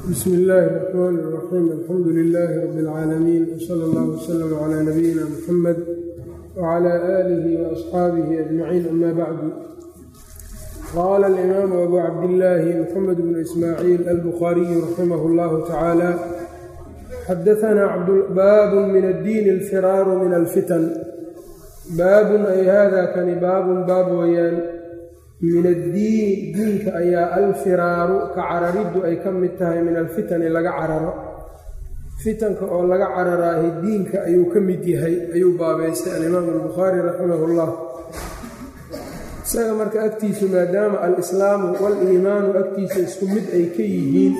bsmi illaahi الرxmaan الraxiim alxamdu lilaahi rab اlcaalamiin wsala اllah wslm cla nabiyina muxamed wcla aalihi waasxaabihi ajmaciin ama bacdu qaala alimaamu abu cabdillaahi muxamed bnu ismaaciil albukhaariyu raximah اllahu tacaala xadaanaa baabun min addiini alfiraaru min alfitan baabun ay hada kani baabun baab weeyaan min addiini diinka ayaa alfiraaru ka carariddu ay ka mid tahay min alfitani laga cararo fitanka oo laga cararaahi diinka ayuu ka mid yahay ayuu baabaystay alimaamu albukhaari raximahullah isaga marka agtiisu maadaama alislaamu wal-iimaanu agtiisa isku mid ay ka yihiin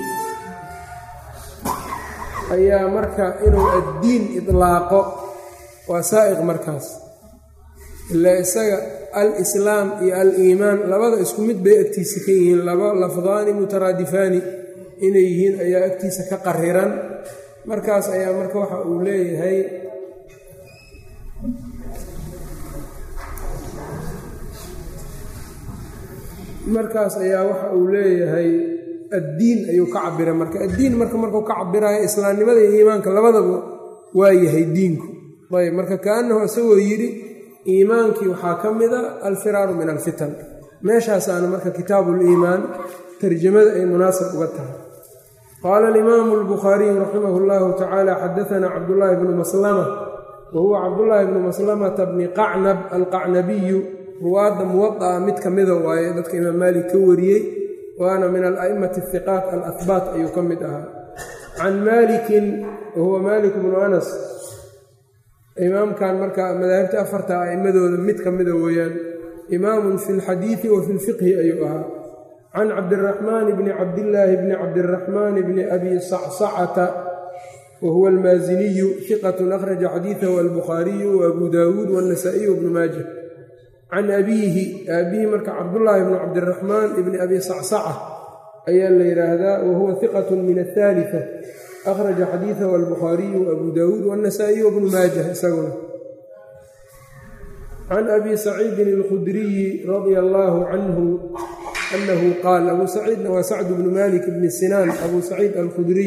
ayaa marka inuu addiin idlaaqo waa saa'iq markaas ilaa isaga al-islaam iyo al-iimaan labada isku mid bay agtiisa ka yihiin laba lafdaani mutaraadifaani inay yihiin ayaa agtiisa ka qariran markaas ayaa marka waxa uu leeyahay markaas ayaa waxa uu leeyahay addiin ayuu ka cabiray marka addiin marka markuu ka cabirayo islaamnimada iyo iimaanka labadaba waa yahay diinku ayb marka kaanahu isagoo yidhi iimaankii waxaa ka mida alfiraaru min alfitan meeshaasaana marka kitaabuliimaan tarjamada ay munaasab uga tahay qaala alimaamu albukhaariyu raximah llahu tacaala xadaanaa cabdullaahi bnu maslama wa huwa cabdullaahi bnu maslamata bni qacnab alqacnabiyu ruwaadda muwada'a mid ka mida waaye dadka imaam maalik ka wariyey waana min ala'immati ahiqaat alahbaat ayuu ka mid ahaa can maalikin wa huwa maalik bnu anas imaamkan marka madaahibta afarta a'immadooda mid ka mida weeyaan imaamun fi lxadiidi wa fi lfiqhi ayuu ahaa can cabdiraxmaan bni cabdillaahi bni cabdiraxmaan bni abi sacsacata wa huwa almaasiniyu hiqatun akhraja xadiidahu albukhaariyu wa abu daawuud waannasaa'iyu wbnu maaja can abiihi aabihi marka cabdullaahi bni cabdiraxmaan ibni abi sacsaca ayaa la yidhaahdaa wa huwa hiqatun min athaalita akhraja xadiidahu albukhaariyu abu daawuud waannasaa'iyu wbnu maajah isaguna can abi saciidin alkhudriyi radia allaahu canhu anahu qaal abuu saciidna waa sacdu bnu malik bni sinaan abuu saciid alkhudriy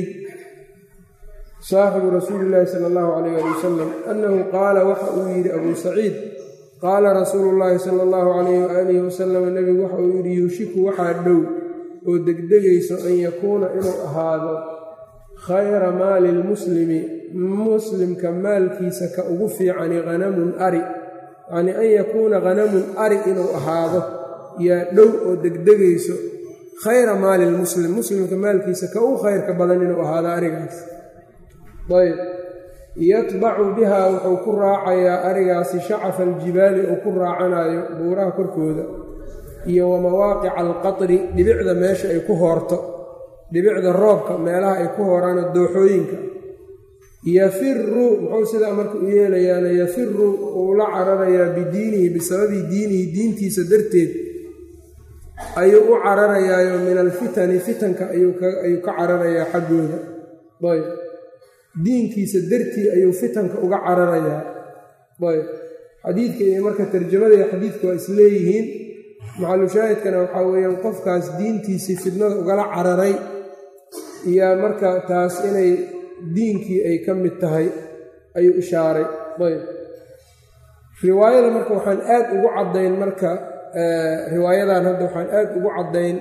saaxibu rasuuli illaahi sala allahu calayh ali wasalam annahu qaala waxa uu yidhi abuu saciid qaala rasuulu llaahi sala allahu calayh waaalihi wasalam nebigu waxa uu yidhi yuushiku waxaa dhow oo degdegayso an yakuuna inuu ahaado khayra maali lmuslimi muslimka maalkiisa ka ugu fiicani hanamun ari yacnii an yakuuna hanamun ari inuu ahaado yaa dhow oo degdegayso khayra maali lmuslim muslimka maalkiisa ka ugu khayrka badan inuu ahaado arigaas ayb yatbacu bihaa wuxuu ku raacayaa arigaasi shacafa aljibaali uu ku raacanayo buuraha korkooda iyo wa mawaaqica alqatri dhibicda meesha ay ku hoorto dhibicda roobka meelaha ay ku hooraan dooxooyinka yafiru muxuu sidaa marka u yeelayaana yafiru uu la cararayaa bidiinihi bisababi diinihi diintiisa darteed ayuu u cararayaayo min alfitani fitanka ayuu ka cararayaa xaggooda ayb diinkiisa dartii ayuu fitanka uga cararayaa ayb xadiidka iyo marka tarjamada iyo xadiidka waa isleeyihiin maxalushaahidkana waxaa weeyaan qofkaas diintiisii fitnada ugala cararay yaa marka taas inay diinkii ay ka mid tahay ayuu ishaaray ayb riwaayada marka waxaan aad ugu caddayn marka riwaayadan hadda waxaan aad ugu caddayn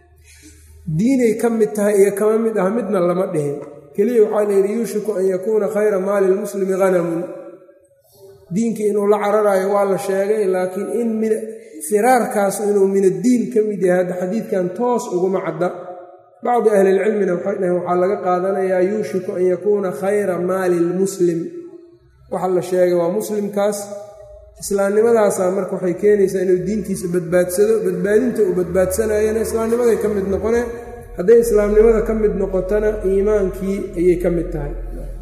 diinay ka mid tahay iyo kama mid ah midna lama dhihin keliya waxaa la yidhi yuushiku an yakuuna khayra maali lmuslimi hanamun diinkii inuu la cararayo waa la sheegay laakiin in min firaarkaas inuu min addiin ka mid yahay hadda xadiidkan toos uguma cadda bacdi ahlilcilmina waxay dhaheen waxaa laga qaadanayaa yuushiku an yakuuna khayra maali lmuslim waxa la sheegay waa muslimkaas islaamnimadaasaa marka waxay keenaysaa inuu diintiisa badbaadsado badbaadinta uu badbaadsanayana islaamnimaday ka mid noqone hadday islaamnimada ka mid noqotona iimaankii ayay ka mid tahay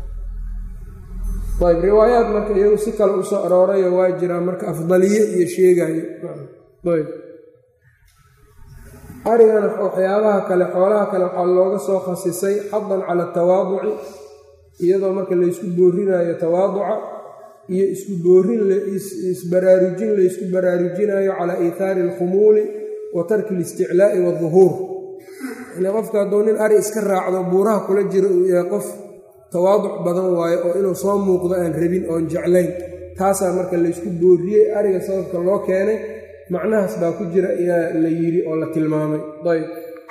ayb riwaayaad marka iyagu si kale u soo aroorayo waa jiraa marka afdaliye iyo sheegayo ayb arigana waxyaabaha kale xoolaha kale waxaa looga soo khasisay xadan cala atawaaduci iyadoo marka laysku boorinayo tawaaduca iyo isku boorin isbaraarujin laysku baraarujinayo calaa iithaari alkhumuuli wa tarki alisticlaa'i waaduhuur ile qofka hadduu nin ari iska raacdo buuraha kula jiro uu yahay qof tawaaduc badan waayo oo inuu soo muuqdo aan rabin oon jeclayn taasaa marka laysku booriyey ariga sababka loo keenay macnahaas baa ku jira ayaa la yidhi oo la tilmaamay ayb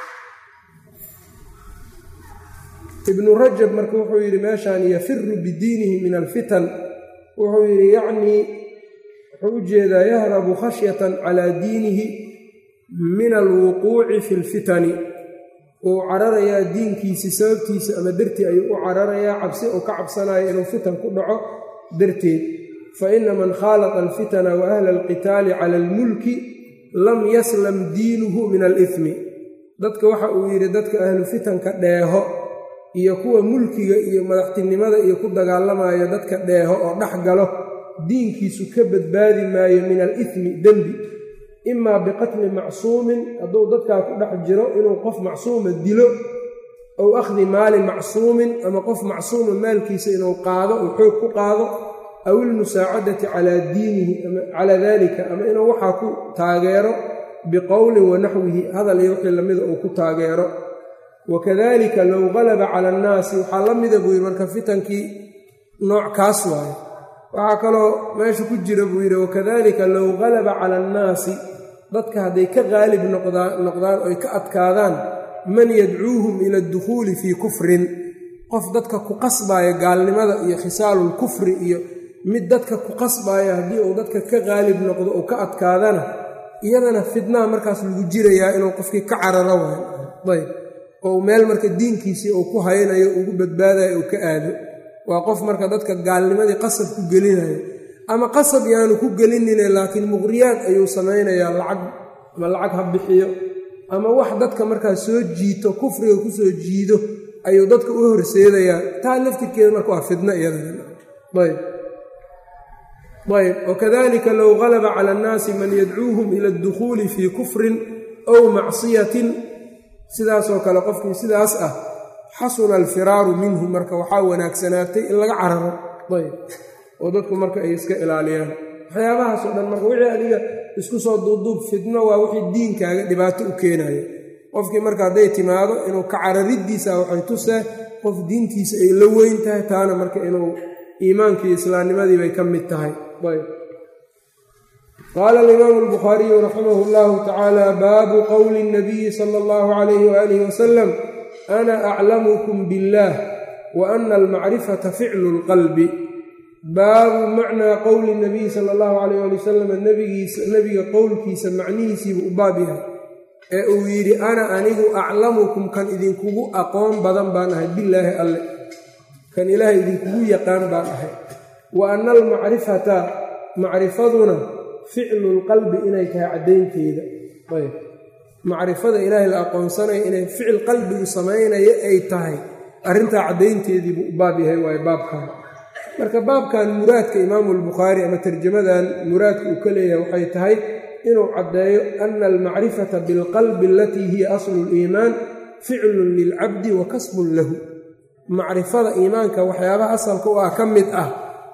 ibnu rajab marka wuxuu yidhi meeshaan yafiru bidiinihi min alfitan wuxuu yidhi yacnii wuxuu u jeedaa yahrabu khashyatan calaa diinihi min alwuquuci fi lfitani wuu cararayaa diinkiisii sababtiisa ama dartii ayuu u cararayaa cabsi uu ka cabsanayo inuu fitan ku dhaco darteed fa ina man khaalaqa alfitana wa ahla alqitaali cala almulki lam yaslam diinuhu min alifmi dadka waxa uu yidhi dadka ahlu fitanka dheeho iyo kuwa mulkiga iyo madaxtinimada iyo ku dagaalamayo dadka dheeho oo dhex galo diinkiisu ka badbaadi maayo min alifmi dembi imaa biqatli macsuumin hadduu dadkaa ku dhex jiro inuu qof macsuuma dilo ow akhdi maali macsuumin ama qof macsuuma maalkiisa inuu qaado uu xoog ku qaado aw ilmusaacadati calaa diinihi calaa dalika ama inuu waxaa ku taageero biqowlin wa naxwihi hadal iyo wixii lamida uu ku taageero wakadalika low qalaba cala annaasi waxaa la mida buu yidhi marka fitankii nooc kaas waayo waxaa kaloo meesha ku jira buu yidhi wakadalika low qalaba cala annaasi dadka hadday ka qaalib noqdaan oy ka adkaadaan man yadcuuhum ila adukhuuli fii kufrin qof dadka ku qasbaaya gaalnimada iyo khisaalulkufri iyo mid dadka ku qasbaaya haddii uu dadka ka qaalib noqdo uu ka adkaadana iyadana fidnaha markaas lagu jirayaa inuu qofkii ka cararo waay ayb oo meel marka diinkiisii uu ku haynayo ugu badbaadayo uu ka aado waa qof marka dadka gaalnimadii qasab ku gelinayo ama qasab yaanu ku gelinine laakiin muqriyaad ayuu samaynayaa lacag ama lacag ha bixiyo ama wax dadka markaa soo jiito kufriga ku soo jiido ayuu dadka u horseedayaa taa laftirkeeda marka waa fidno iyadayb ayb wakadalika low qalaba cala annaasi man yadcuuhum ila addukhuuli fii kufrin aw macsiyatin sidaasoo kale qofkii sidaas ah xasuna alfiraaru minhu marka waxaa wanaagsanaatay in laga cararo ayb oo dadku marka ay iska ilaaliyaan waxyaabahaasoo dhan marka wixii adiga isku soo duubduub fidno waa wixii diinkaaga dhibaato u keenaya qofkii marka hadday timaado inuu ka carariddiisa waxay tusee qof diintiisa ay la weyn tahay taana marka inuu iimaankii islaamnimadii bay ka mid tahay ayb qaala alimaamu albukhaariyu raximah llahu tacaala baabu qowli اnabiyi sala allahu calayhi waalihi wasalam ana aclamukum biاllah wa ana almacrifata ficlu lqalbi baabu macnaa qowli nabiyi sala allahu calayh ali wasalam nabigiisa nebiga qowlkiisa macnihiisiibuu u baab yahay ee uu yidhi ana anigu aclamukum kan idinkugu aqoon badan baan ahay bilaahi alle kan ilaahay idinkugu yaqaan baan ahay wa ana almacrifata macrifaduna ficlu lqalbi inay tahay caddaynteeda ayb macrifada ilaahay la aqoonsanaya inay ficil qalbigu samaynayo ay tahay arrintaa caddaynteediibuu u baab yahay waayo baabkan marka baabkan muraadka imaamu albukhaari ama tarjamadan muraadka uu ka leeyahay waxay tahay inuu caddeeyo ana almacrifata bilqalbi alatii hiya aslu liimaan ficlun lilcabdi wa kasbun lahu macrifada iimaanka waxyaabaha asalka u ah ka mid ah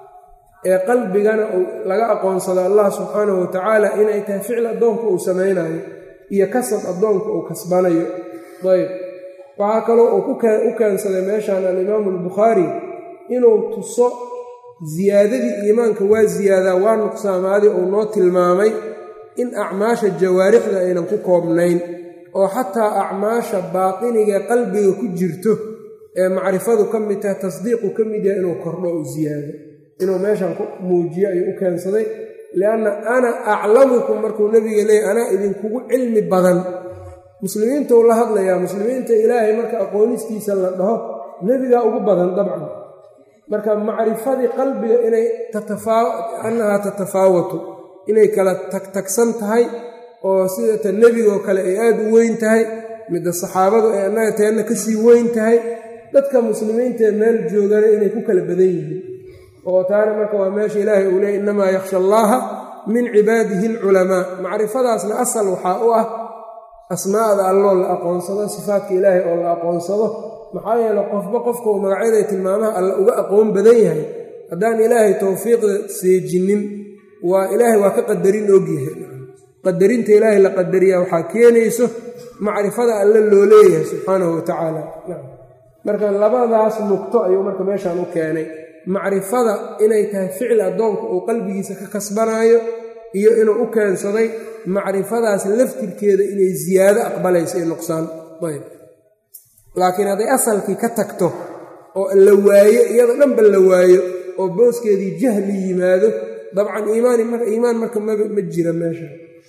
ee qalbigana laga aqoonsado allah subxaanahu wa tacaala inay tahay ficil addoonka uu samaynayo iyo kasab addoonka uu kasbanayo ayb waxaa kaloo uu u keensaday meeshan alimaamu albukhaari inuu tuso siyaadadii iimaanka waa ziyaadaa waa nuqsaamaadii uu noo tilmaamay in acmaasha jawaarixda aynan ku koobnayn oo xataa acmaasha baatinigae qalbiga ku jirto ee macrifadu ka mid tahay tasdiiqu ka mid yahay inuu kordho u siyaado inuu meeshan ku muujiyo ayuu u keensaday lianna ana aclamukum markuu nebiga leeyay anaa idinkugu cilmi badan muslimiinta uu la hadlayaa muslimiinta ilaahay marka aqoonistiisa la dhaho nebigaa ugu badan dabcan marka macrifadii qalbiga inay annahaa tatafaawatu inay kala tagtagsan tahay oo sidata nebigoo kale ay aada u weyn tahay midda saxaabadu ay annaga teenna kasii weyn tahay dadka muslimiintaee meel joogana inay ku kala badan yihiin oo taana marka waa meesha ilaahay uu leey innamaa yakhsha allaaha min cibaadihi alculamaa macrifadaasna asal waxaa u ah asmaa'da alloo la aqoonsado sifaadka ilaahay oo la aqoonsado maxaa yeele qofba qofka uu magacyada tilmaamaha alla uga aqoon badan yahay haddaan ilaahay towfiiqda seejinin waa ilaahay waa ka qadarin ogyahay qadarinta ilaahay la qadariyaa waxaa keenayso macrifada alle loo leeyahay subxaanahu watacaala marka labadaas nuqto ayuu marka meeshaan u keenay macrifada inay tahay ficil addoonka uu qalbigiisa ka kasbanaayo iyo inuu u keensaday macrifadaas laftirkeeda inay ziyaado aqbalayso ee nuqsaan ayb laakiin hadday asalkii ka tagto oo la waayo iyada dhanba la waayo oo booskeedii jahli yimaado dabcan iimaan marka ma jira meesha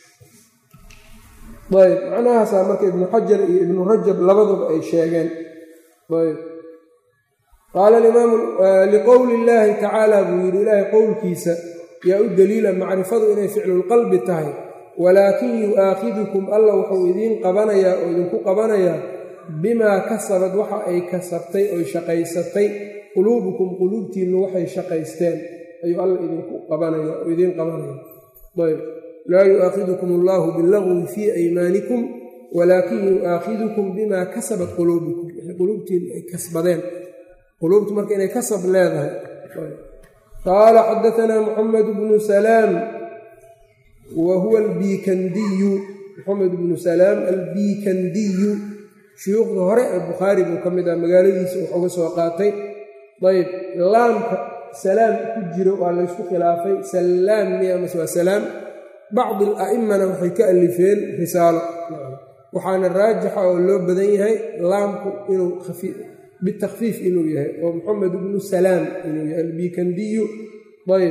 ayb macnahaasaa marka ibnu xajar iyo ibnu rajab labaduba ay sheegeen ayb qaala imaamu liqowli illaahi tacaala buu yidhi ilaahay qowlkiisa yaa u daliila macrifadu inay ficlulqalbi tahay walaakin yu'aakhidukum alla wuxuu idiin qabanayaa oo idinku qabanayaa bimaa kasabad waxa ay kasabtay oy shaqaysatay quluubukum quluubtiinnu waxay shaqaysteen ayuu alla idinku qabanaya oo idiin qabanaya ayb laa yu'aakhidukum allahu billagwi fii aymaanikum walaakin yu'aakhidukum bimaa kasabat quluubukum quluubtiinnu ay kasbadeen quluubtu marka inay kasab leedahay qaala xadaanaa muxamed bnu salaam wa huwa albiikandiyu muxamed bnu salaam albiikandiyu shuyuukhda hore ee bukhaari buu ka mid ah magaaladiisa wax uga soo qaatay ayb laamka salaam ku jiro waa laysku khilaafay salaam miya mase waa salaam bacdi ala'immana waxay ka alifeen risaalo waxaana raajixa oo loo badan yahay laamku inuu bitakfiif inuu yahay oo moxamed bnu salaam inuu yahay albiikandiyu ayb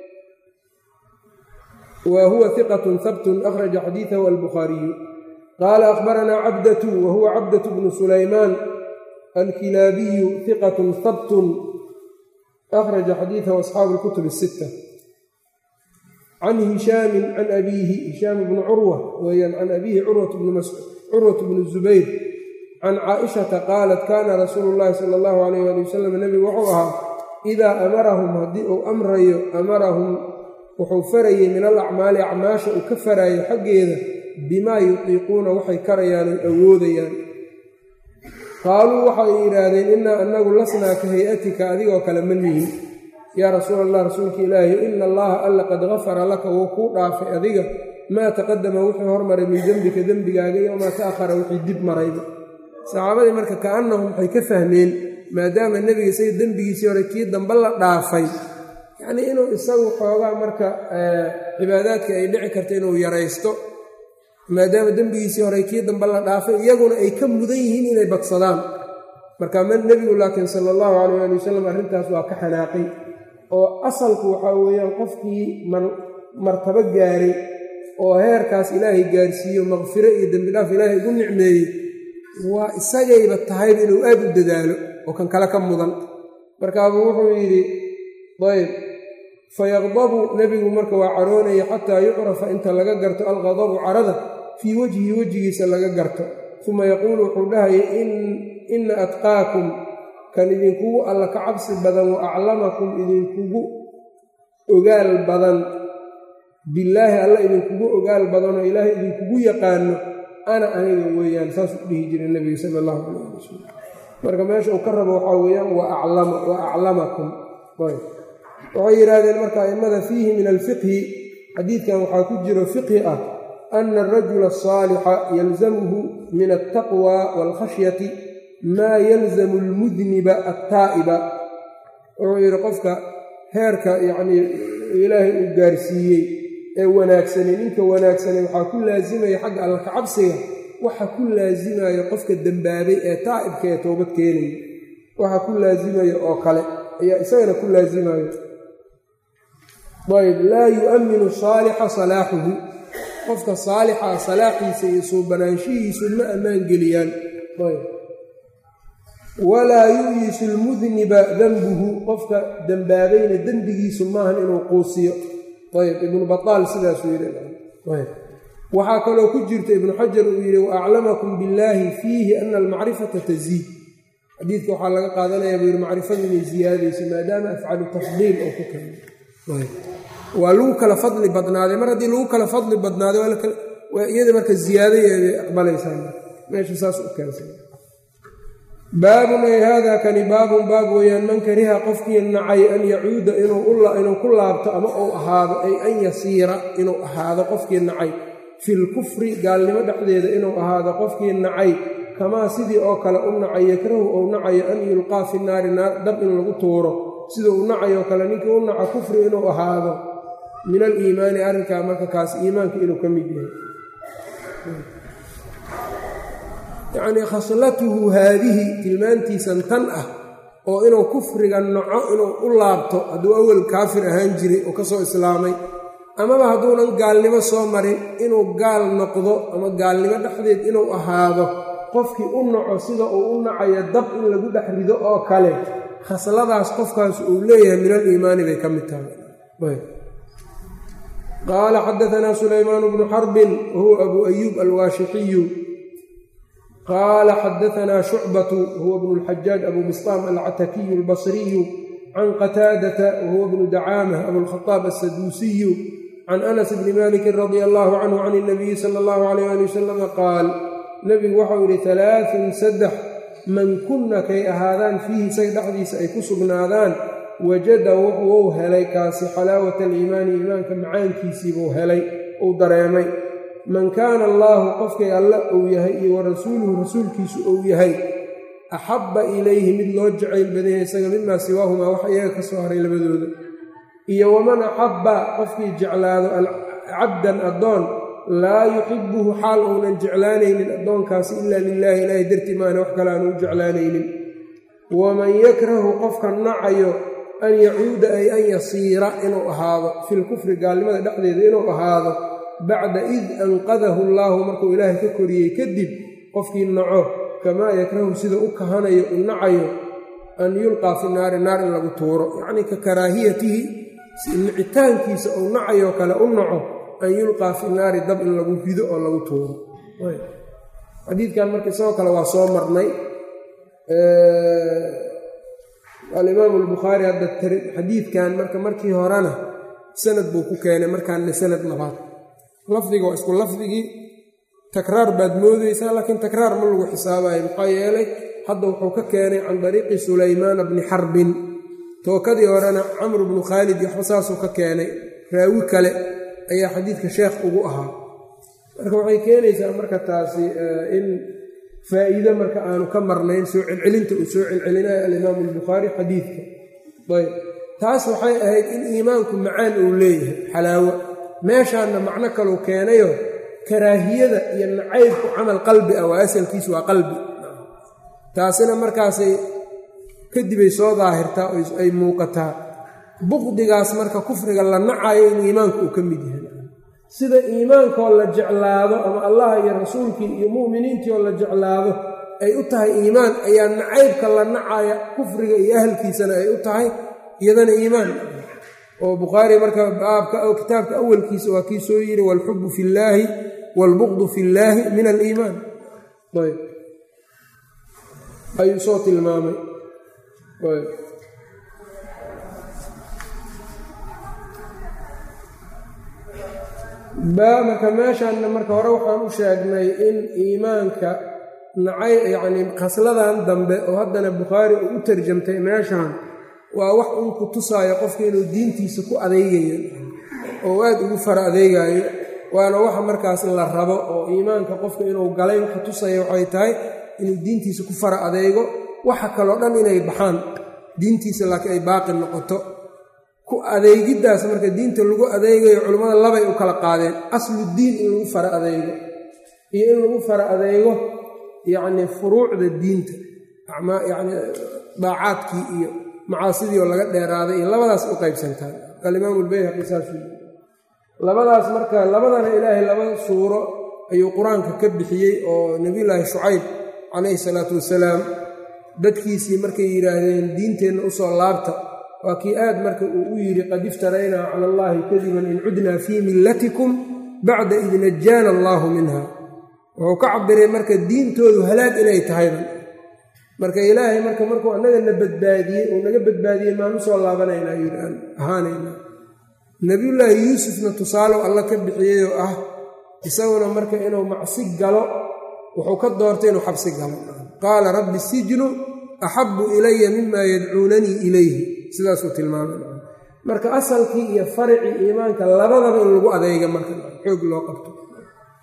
wa huwa hiqatun habtun akhraja xadiidahu albukhaariyu qaala akhbaranaa cabdatu wa huwa cabdatu bnu sulaymaan alkilaabiyu hiqatun habtun akhraja xadiidahu asxaabu lkutub asitta can hishaamin can abiihi hishaam bnu curwa weeyaan can abiihi curwat bnu zubayr can caaishata qaalat kaana rasuulu llaahi sala allahu alayh ali wasalam nebigu wuxuu ahaa idaa amarahum haddii uu amrayo amarahum wuxuu farayey min al acmaali acmaasha uu ka faraayo xaggeeda bimaa yutiiquuna waxay karayaan oy awoodayaan qaaluu waxay yidhaahdeen innaa annagu lasnaa ka hay-atika adigoo kale ma nihin yaa rasuul allah rasuulka ilaahi ina allaha alla qad gafara laka wuu kuu dhaafay adiga maa taqadama wuxuu hormaray min dembika dembigaaga iyo maa ta'ahara wixii dib marayba saxaabadii marka ka'annahum waxay ka fahmeen maadaama nebiga isaga dembigiisii hore kii dambe la dhaafay yacnii inuu isagu xoogaa marka cibaadaadka ay dhici karta inuu yaraysto maadaama dembigiisii hore kii dambe la dhaafay iyaguna ay ka mudan yihiin inay badsadaan marka nebigu laakiin sala allahu calayh ali wasalam arrintaas waa ka xanaaqay oo asalku waxaa weeyaan qofkii martabo gaaray oo heerkaas ilaahay gaarsiiyo maqfiro iyo dembidhaaf ilaahay ugu nicmeeyey waa isagayba tahayba inuu aad u dadaalo oo kan kale ka mudan markaabuu wuxuu yidhi ayb fayaqdabu nebigu marka waa caroonaya xataa yucrafa inta laga garto alqadabu carada fii wejhi wejigiisa laga garto uma yaquulu wuxuu dhahaya inna atqaakum kan idinkugu alla ka cabsi badan wa aclamakum idinkugu ogaal badan billaahi alla idinkugu ogaal badanoo ilaahay idinkugu yaqaano ana aniga weeyaan saasuu dhihi jiray nebiga sala allahu calayh ali wasalam marka meesha uu ka rabo waxaa weeyaan wa aclamakum waxay yidhaahdeen marka a'immada fiihi min alfiqhi xadiidkan waxaa ku jiro fiqhi ah ana arajula asaalixa yalzamuhu min altaqwa waalkhashyati maa yalzamu almudniba attaa'iba wuxuu yidhi qofka heerka yacnii ilaahay uu gaarsiiyey ee wanaagsanay ninka wanaagsanay waxaa ku laasimaya xagga alla kacabsiga waxa ku laasimayo qofka dembaabay ee taa'ibka ee toobad keenaya waxa ku laasimayo oo kale ayaa isagana ku laasimayo ayb laa yu'minu saalixa salaaxuhu qofka saalixa salaaxiisa iyo suubanaanshihiisu ma ammaan geliyaan ayb walaa yu'yisu lmudniba denbuhu qofka dembaabayna dembigiisu maahan inuu quusiyo ayb ibnu bataal sidaasuu yidhi waxaa kaloo ku jirta ibnu xajar uu yidhi wa aclamakum billaahi fiihi ana almacrifata taziid xadiidka waxaa laga qaadanaya buu yidhi macrifadu inay ziyaadayso maadaama afcalu tafdiil oo ku keena waa lagu kala fadli badnaaday mar haddii lagu kala fadli badnaaday iyada marka ziyaadayeeday aqbalaysaa meesha saas u keensa baabun ay haadaa kani baabun baab weeyaan man kariha qofkii nacay an yacuuda inuu ku laabto ama uu ahaado ay an yasiira inuu ahaado qofkii nacay filkufri gaalnimo dhexdeeda inuu ahaado qofkii nacay kamaa sidii oo kale u nacay yakrahu ou nacayo an yulqaa fi naari naar dab in lagu tuuro sida uu nacayoo kale ninkii u naco kufri inuu ahaado min aliimaani arrinkaa marka kaas iimaanka inuu ka mid yahay yacnii khaslatuhu haadihi tilmaantiisan tan ah oo inuu kufriga naco inuu u laabto hadduu awel kaafir ahaan jiray oo ka soo islaamay amaba hadduunan gaalnimo soo marin inuu gaal noqdo ama gaalnimo dhexdeed inuu ahaado qofkii u naco sida uu u nacayo dab in lagu dhex rido oo kale khasladaas qofkaas uu leeyahay min aliimaani bay ka mid tahay qaala xadaanaa sulaymaan bnu xarbin wahuwa abuu ayuub alwaashixiyu qaala xadaanaa shucbatu huwa bnu lxajaaj abuu bistaam alcatakiyu albasriyu can qataadata wahuwa bnu dacaamah abulkhadaab assaduusiyu can anas bni malikin radia allahu canhu can اnabiyi sala allahu alayh ali wasalama qaal nebigu waxau yidhi alaaun saddex man kunna kay ahaadaan fiihi isaga dhexdiisa ay ku sugnaadaan wajada wuxuu helay kaasi xalaawata aliimaani iimaanka macaankiisiibuu helay uu dareemay man kaana allaahu qofkay alle uu yahay iyo wa rasuuluhu rasuulkiisu uu yahay axabba ilayhi mid loo jacayl badanya isaga mimaa siwaahumaa wax iyaga ka soo haray labadooda iyo waman axabba qofkii jeclaado cabdan addoon laa yuxibuhu xaal uunan jeclaanaynin addoonkaasi ilaa lilaahi ilaahay dartii maana wax kale aanu u jeclaanaynin waman yakrahu qofka nacayo an yacuuda ay an yasiira inuu ahaado filkufri gaalnimada dhexdeeda inuu ahaado bacda id anqadahu allaahu markuu ilaahay ka koriyey kadib qofkii naco kamaa yakrahu sida u kahanayo u nacayo an yulqaa fi naari naar in lagu tuuro yacnii ka karaahiyatihi nicitaankiisa uu nacayoo kale u naco an yulqaa fi naari dab in lagu rido oo lagu tuuro xadiidkan marka isagoo kale waa soo marnay alimaamu albukhaari hadda xadiidkan marka markii horena sanad buu ku keenay markaanna sanad labaad lafdiga waa isku lafdigii takraar baad moodaysaa laakiin takraar ma lagu xisaabayo maxaa yeelay hadda wuxuu ka keenay can dariiqi sulaymaana bni xarbin tookadii horena camru bnu khaalid iyo waxba saasuu ka keenay raawi kale ayaa xadiidka sheekh ugu ahaa marka waxay keenaysaa marka taasi in faa'iide marka aanu ka marnayn soo celcelinta uu soo celcelinayo alimaamu albukhaari xadiidka ayb taas waxay ahayd in iimaanku macaan uu leeyahay xalaawo meeshaanna macno kaluu keenayo karaahiyada iyo nacaybku camal qalbi ah waa asalkiisu waa qalbi taasina markaasay kadibay soo daahirtaa oo ay muuqataa buqdigaas marka kufriga la nacayo in iimaanku uu ka mid yahay sida iimaankoo la jeclaado ama allah iyo rasuulkii iyo mu'miniintii oo la jeclaado ay u tahay iimaan ayaa nacaybka la nacaya kufriga iyo ahalkiisana ay u tahay iyadana iimaan oo bukhaari marka baabka kitaabka awalkiisa waa kii soo yiri waalxubu fi llaahi waalbuqdu fi llaahi min aliimaan ayb ayuu soo tilmaamay ayb baa marka meeshaanna marka hore waxaan u sheegnay in iimaanka nacay yacnii khasladan dambe oo haddana bukhaari uu u tarjamtay meeshaan waa wax uun ku tusaayo qofka inuu diintiisa ku adeegayo oo aad ugu fara adeegaayo waana waxa markaas la rabo oo iimaanka qofka inuu galay waxa tusaya waxay tahay inuu diintiisa ku fara adeego waxa kaloo dhan inay baxaan diintiisa laakiin ay baaqi noqoto ku adeegiddaas marka diinta lagu adeegayo culimmada labay u kala qaadeen aslu diin in lagu fara adeego iyo in lagu fara adeego yacnii furuucda diinta yacnii daacaadkii iyo macaasidii oo laga dheeraaday iyo labadaas u qaybsantaan alimaamu albayhaqi saasuu labadaas marka labadana ilaahay laba suuro ayuu qur-aanka ka bixiyey oo nebiyulaahi shucayb calayhi salaatu wasalaam dadkiisii markay yidhaahdeen diinteenna usoo laabta waa kii aad marka uu u yidhi qad iftaraynaa cala allaahi kadiban in cudnaa fii millatikum bacda id najaana allaahu minha wuxuu ka cabiray marka diintoodu halaag inay tahayba marka ilaahay marka markuu annaga na badbaadiyey uu naga badbaadiyey maan usoo laabanaynaa yidhi aan ahaanaynaa nebiyullaahi yuusufna tusaalow alla ka bixiyeyoo ah isaguna marka inuu macsi galo wuxuu ka doortay inuu xabsi galo qaala rabbi sijnu axabu ilaya mima yadcuunanii ilayhi sidaasuu tilmaamay marka asalkii iyo faricii iimaanka labadaba in lagu adeega marka xoog loo qabto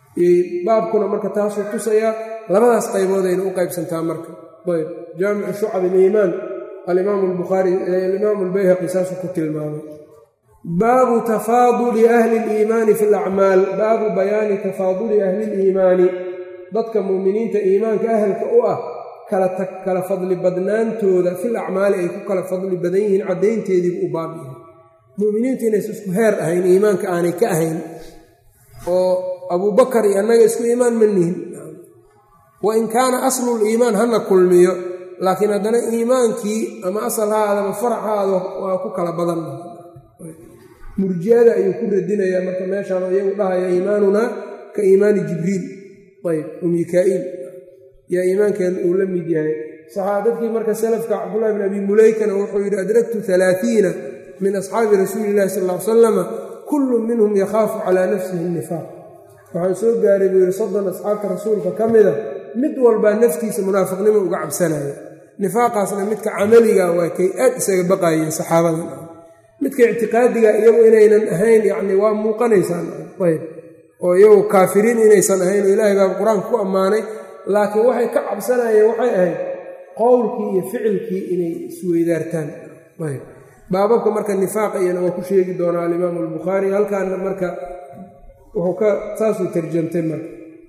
baabkuna marka taasuu tusayaa labadaas qayboodayna u qaybsantaa marka ayb jaamicu shucab iliimaan alimaamu albukhaari alimaamu albayhaqi saasuu ku tilmaamay baabu tafaaduli ahli liimaani fi lacmaal baabu bayaani tafaaduli ahli liimaani dadka muuminiinta iimaanka ahalka u ah kala fadli badnaantooda fil acmaali ay ku kala fadli badan yihiin caddaynteediibu u baab yahay muminiinta inaysa isku heer ahayn iimaanka aanay ka ahayn oo abuubakar iyo annaga isku iimaan ma nihin wa in kaana aslul iimaan hana kulmiyo laakiin haddana iimaankii ama asal ha aadama farac ha aado waa ku kala badan murjiada ayuu ku radinayaa marka meeshaan iyagu dhahaya iimaanunaa ka iimaani jibriil ayb o mikaa'iil yaa iimaankeen uu la mid yahay saxaabadkii marka salafka cabdullahi bin abi mulaykana wuxuu yidhi adraktu alaaiina min asxaabi rasuuli illahi sal l salama kullu minhum yakhaafu calaa nafsihi nifaaq waxaan soo gaaray buu yidhi soddon asxaabta rasuulka ka mida mid walbaa naftiisa munaafiqnimo uga cabsanaya nifaaqaasna midka camaliga waa kay aad isaga baqaayeen saxaabadan midka ictiqaadiga iyagu inaynan ahayn yacni waa muuqanaysaan ayb oo iyagu kaafiriin inaysan ahayn oo ilaahay baa qur-aanka ku ammaanay laakiin waxay ka cabsanayeen waxay ahayd qowlkii iyo ficilkii inay isweydaartaan ayb baababka marka nifaaqa iyana waa ku sheegi doonaa alimaamu albukhaari halkaana marka wuxuu ka saasuu tarjamtay marka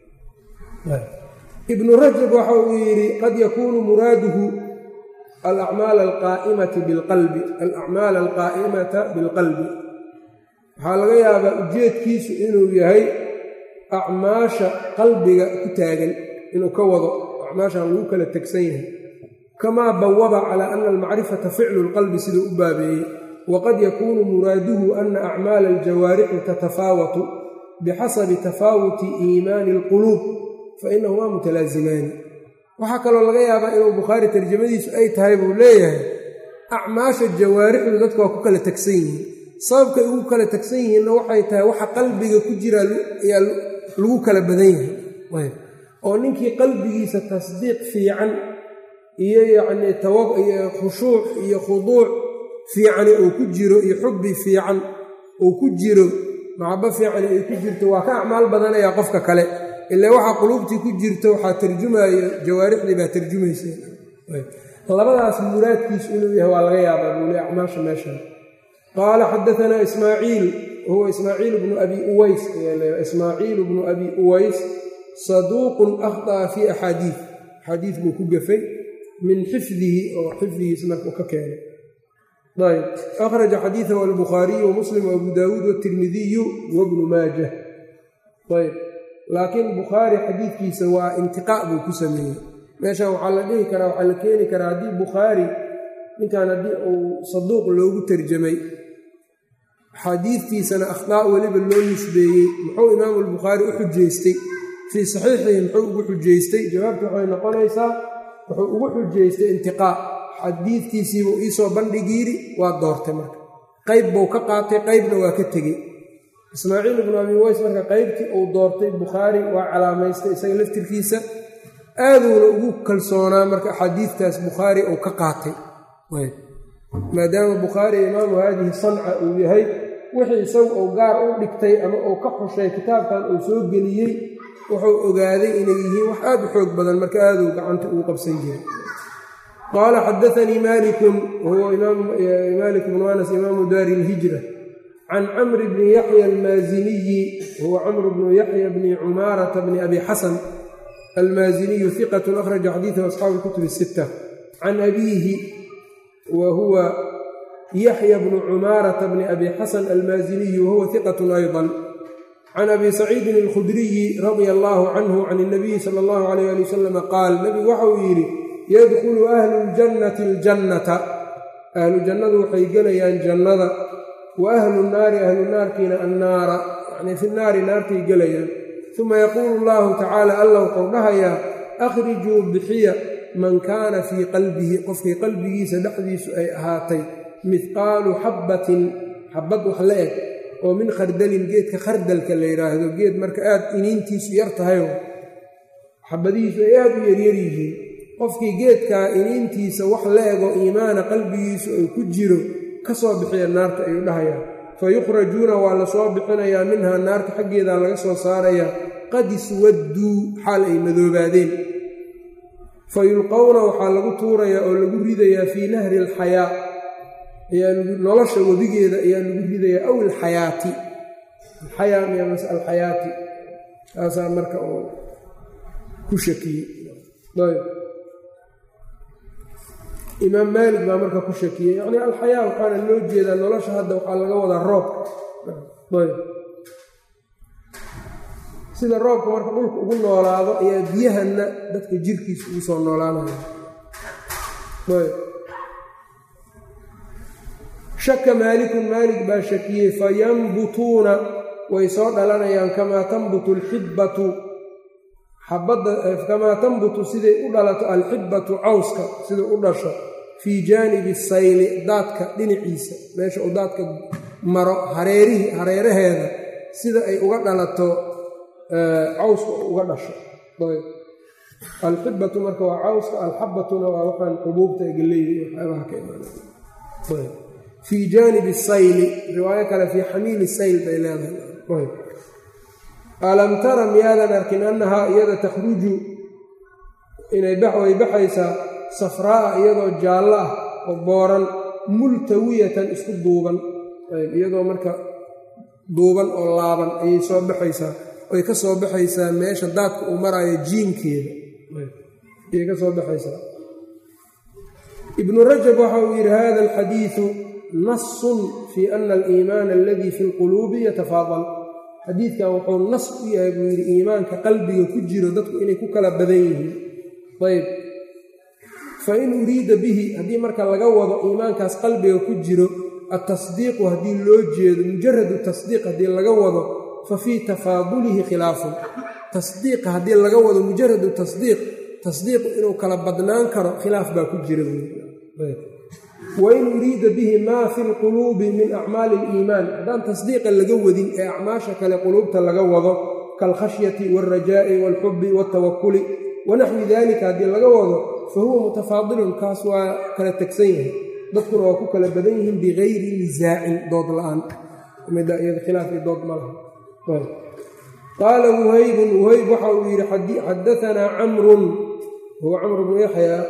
ibnu rajab waxa uu yidhi qad yakuunu muraaduhu alacmaal alqaa'imati bilqalbi alacmaal alqaa'imata bilqalbi waxaa laga yaabaa ujeedkiisu inuu yahay acmaasha qalbiga ku taagan inuu ka wado acmaashaan lagu kala tegsan yahay kamaa bawaba calaa ana almacrifata ficlu lqalbi siduu u baabeeyey waqad yakuunu muraaduhu ana acmaala aljawaarixi tatafaawatu bixasabi tafaawuti iimaani alquluub fainahumaa mutalaazimaani waxaa kaloo laga yaabaa inuu bukhaari tarjamadiisu ay tahay buu leeyahay acmaasha jawaarixdu dadka waa ku kala tegsan yihiin sababkay ugu kala tegsan yihiinna waxay tahay waxa qalbiga ku jira ayaa lagu kala badan yahay oo ninkii qalbigiisa tasdiiq fiican iyo yacnii tawab iyo khushuuc iyo khuduuc fiicani uu ku jiro iyo xubbi fiican uu ku jiro maxabo fiicani ay ku jirto waa ka acmaal badanayaa qofka kale ila waxaa quluubtii ku jirto waxaa tarjumaayo jawaarixdii baa tarjumaysa labadaas muraadkiisu inuu yahay waa laga yaabaa buuli acmaasha meeshan qaala xadaanaa ismaaciil wahuwa ismaaciil bnu abi uways ismaaciil bnu abi uways saduuqun akhطأa fii axaadiid axaadiid buu ku gafay min xifdihi oo xifdigiisa markuu ka keenay ayb akhraja xadiidahu albukhaariyu wamuslim waabu daawuud watirmidiyu wabnu maajah ayb laakiin bukhaari xadiidkiisa waa intiqaa' buu ku sameeyey meeshan waxaa la dhihi karaa waxaa la keeni karaa haddii bukhaari ninkan haddii uu saduuq loogu tarjamay xadiidtiisana akhdaa' weliba loo nisbeeyey muxuu imaamu albukhaari u xujaystay fii saxiixihi muxuu ugu xujaystay jawaabtu waxay noqonaysaa wuxuu ugu xujaystay intiqaa' xadiidtiisiibuu iisoo bandhigiiri waa doortay marka qayb buu ka qaatay qaybna waa ka tegey ismaaciil ibnu abi ways marka qaybtii uu doortay bukhaari waa calaamaystay isaga laftirkiisa aaduuna ugu kalsoonaa marka axaadiidtaas bukhaari uu ka qaatay maadaama bukhaari imaamu haadihi sanca uu yahay wixii isagu uu gaar u dhigtay ama uu ka xushay kitaabkan uu soo geliyey wuxuu ogaaday inay yihiin wax aad u xoog badan marka aaduu gacanta ugu qabsan jiray qaala xadaanii malikun wahuwa malik bnu anas imaamu daari ilhijra can camri bni yaxya almaaziniyi huwa camru bnu yaxya bni cumaarata bni abi xasan almaaziniyu hiqatun akhraja xadiidahu asxaabu lkutub sita can abiihi wa huwa yaxya bnu cumaarata bni abi xasan almaaziniyu wahuwa hiqatun ayضa can abi saciidin alkhudriyi radia allaahu canhu can اnabiyi sala allahu alayh ali wasalam qaal nebigu waxa uu yidhi yadkhulu ahlu ljannati aljannata ahlu jannadu waxay gelayaan jannada wa ahlu nnaari ahlu naarkiina annaara yacnii fi naari naartay gelayaan uma yaquulu allahu tacaala alla wuxuu dhahayaa akhrijuu bixiya man kaana fii qalbihi qofkii qalbigiisa dhexdiisu ay ahaatay mihqaalu xabbatin xabbad wax la eg oo min khardalin geedka khardalka la yidhaahdo geed marka aad iniintiisu yar tahayo xabadihiisu ay aad u yaryar yihiin qofkii geedkaa iniintiisa wax la ego iimaana qalbigiisu ay ku jiro ka soo bixiya naarta ayuu dhahayaa fa yukhrajuuna waa la soo bixinayaa minhaa naarta xaggeedaa laga soo saarayaa qad iswadduu xaal ay madoobaadeen fa yulqowna waxaa lagu tuurayaa oo lagu ridayaa fii nahri alxayaa ayaa nolosha webigeeda ayaa lagu ridayaa aw alxayaati alxayaa miyamas alxayaati taasaa marka oo ku shakiyey ayb imaam maalik baa marka ku shakiyey yacni alxayaa waxaana loo jeedaa nolosha hadda waxaa laga wadaa roobka ayb sida roobka marka dhulka ugu noolaado ayaa biyahanna dadka jirkiisa ugu soo noolaanaya ayb shaka maalikun maalik baa shakiyey fayambutuuna way soo dhalanayaan kamaa tambutu alxibbatu xabadda kamaa tambutu siday u dhalato alxibbatu cawska sida u dhasho fii jaanibi sayli daadka dhinaciisa meesha uu daadka maro hareerihi hareeraheeda sida ay uga dhalato cawska uga dhasho ayb alxibbatu marka waa cawska alxabbatuna waa waxaan xubuubta ee galleyda iyo waxyaabaha ka imaanay fii jaanibi sayli riwaayo kale fii xamiili sayl bay leedahay alam tara miyaadan arkin annahaa iyada takhruju inay way baxaysaa safraa'a iyadoo jaallo ah oo booran multawiyatan isku duuban iyadoo marka duuban oo laaban ayay soo baxaysaa way ka soo baxaysaa meesha daadka uu maraayo jiinkeeda ayay ka soo baxaysaa ibnu rajab waxa uu yidhi hada alxadiidu nasun fii ana aliimaana aladii fi lquluubi yatafaadal xadiidkan wuxuu nas u yahay buu yidhi iimaanka qalbiga ku jiro dadku inay ku kala badan yihiin ayb fa in uriida bihi haddii marka laga wado iimaankaas qalbiga ku jiro altasdiiqu haddii loo jeedo mujaradu tasdiiq haddii laga wado fa fii tafaadulihi khilaafun tasdiiqa haddii laga wado mujaradu tasdiiq tasdiiqu inuu kala badnaan karo khilaaf baa ku jira wain uriida bihi maa fi lquluubi min acmaali aliimaan haddaan tasdiiqa laga wadin ee acmaasha kale quluubta laga wado kaalkhashyati waalrajaa'i waalxubbi waaltawakuli wanaxwi dalika haddii laga wado fa huwa mutafaadilun kaas waa kala tegsan yahay dadkuna waa ku kala badan yihiin bigayri nisaacin dood la-aan mida iyada khilaaf iyo dood ma laha qaala wuhaybun wuhayb waxa uu yidhi xadaanaa camrun huwa camr bnu yaxyaa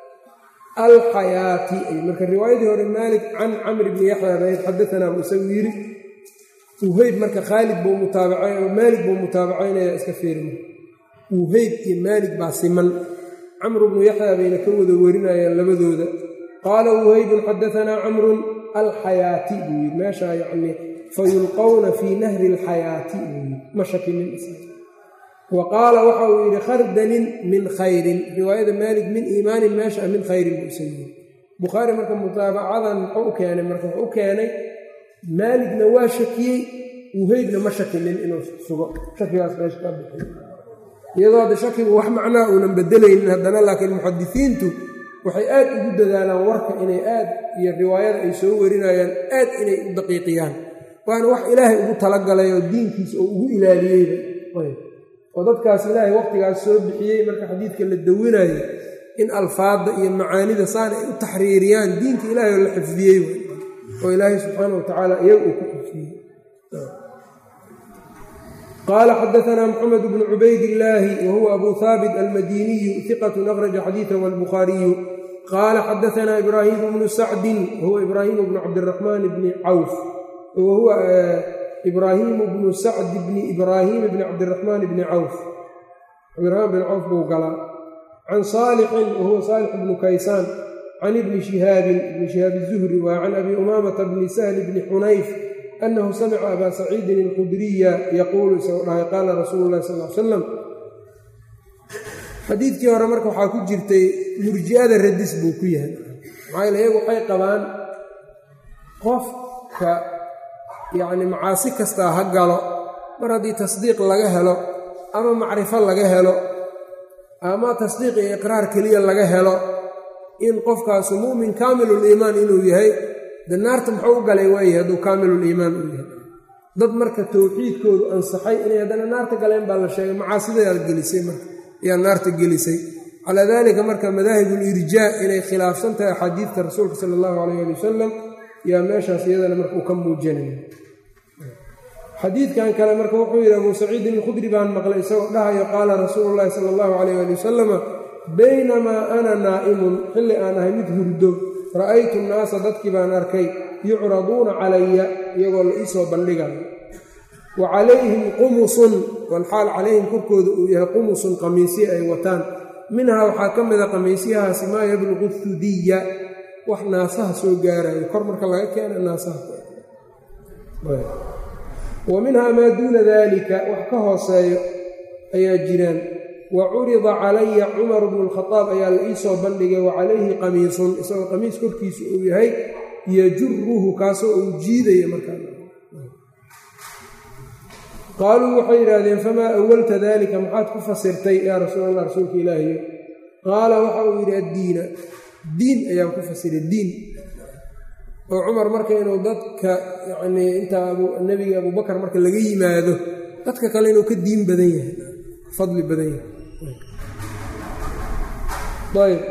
alxayaati marka riwaayadii hore maalik can camr bni yaxya bayd xadaanaa buu isagu yidhi wuheyb marka khaalid buu mutaabaca maalik buu mutaabacaynaya iska fiirma wuheyb iyo maalik baa siman camr bnu yaxya bayna ka wada warinayaan labadooda qaala wuheybun xadaanaa camrun alxayaati buu yidhi meeshaa yacni fayulqowna fii nahri alxayaati buu yidhi ma shakinin wa qaala waxa uu yidhi khardalin min khayrin riwaayada maalik min iimaanin meesha min khayrin buu isa yidhi bukhaari marka mutaabacadan muxuu u keenay marka wuxuu u keenay maaligna waa shakiyey wuheybna ma shakinin inuu sugo shakigaas meesha ka bixiy iyadoo hadda shakigu wax macnaa uunan bedelaynin haddana laakiin muxadisiintu waxay aad ugu dadaalaan warka inay aad iyo riwaayada ay soo warinayaan aad inay u daqiiqiyaan waana wax ilaahay ugu talagalay oo diinkiisa oo ugu ilaaliyeyba oo dadkaas ilaahay waqtigaas soo bixiyey marka xadiidka la dawinayo in alfaadda iyo macaanida saan ay u taxriiriyaan diinka ilaahay oo la xifdiyey oo ilaahay subxaana wa tacaala iyaga uu ku xifdiyey qaala xadaanaa maxamed bnu cubaydillaahi wa huwa abu haabit almadiniyu iqatun akhraja xadiidahu albukhaariyu qaala xadaanaa ibraahimu bnu sacdin wahuwa ibraahimu bnu cabdiraxmaan bni cawf wahuwa ibraahimu bnu sacd bni ibraahiim bni cabdiraxmaan bni cawf cabdiraxmaan bni cawf buu galaa can saalixin wahuwa saalix bnu kaysaan can ibni shihaabin ibni shihaab izuhri waa can abi umaamata bni sahli bni xunayf annahu samica abaa saciidin alkhudriya yaquulu isagoo dhahay qaala rasuulu llahi sal l salam xadiidkii hore marka waxaa ku jirtay murji'ada radis buu ku yahay maxaa yaele iyagu waxay qabaan qofka yacni macaasi kastaa ha galo mar haddii tasdiiq laga helo ama macrifo laga helo ama tasdiiq iyo iqraar keliya laga helo in qofkaasu mu'min kaamiluliimaan inuu yahay de naarta muxuu u galay waayahay hadduu kaamiluliimaan uu yahay dad marka towxiidkoodu ansaxay inay haddana naarta galeen baa la sheegay macaasidayaad gelisay marka ayaa naarta gelisay calaa daalika marka madaahibulirjaa inay khilaafsan tahay axaadiidta rasuulka sala allahu calayh ali wasalam yaa meeshaas iyadana marka uu ka muujinaya xadiidkan kale marka wuxuu yidhi abuu saciidin alkhudri baan maqlay isagoo dhahayo qaala rasuulu llaahi sala allahu calayh ali wasalama baynamaa ana naa'imun xilli aan ahay mid hurdo ra'aytu nnaasa dadkii baan arkay yucraduuna calaya iyagoo la iisoo bandhigayo wa calayhim qumusun walxaal calayhim korkooda uu yahay qumusun qamiisyo ay wataan minhaa waxaa ka mida qamiisyahaasi maa yabluqu thudiya wax naasaha soo gaarayo kor marka laga keena naasaha wa minhaa maa duuna daalika wax ka hooseeyo ayaa jiraan wa curida calaya cumar bnu lkhadaab ayaa la iisoo bandhigay wa calayhi qamiisun isagoo qamiis korkiisu uu yahay yajuruhu kaasoo uu jiidaya markaa qaaluu waxay yidhaahdeen famaa awalta daalika maxaad ku fasirtay yaa rasuul allah rasuulka ilaahiyo qaala waxa uu yidhi addiina diin ayaan ku fasiray diin oo cumar marka inuu dadka yacnii intaa nebiga abubakar marka laga yimaado dadka kale inuu ka diin badan yahay fadli badan yahay ayb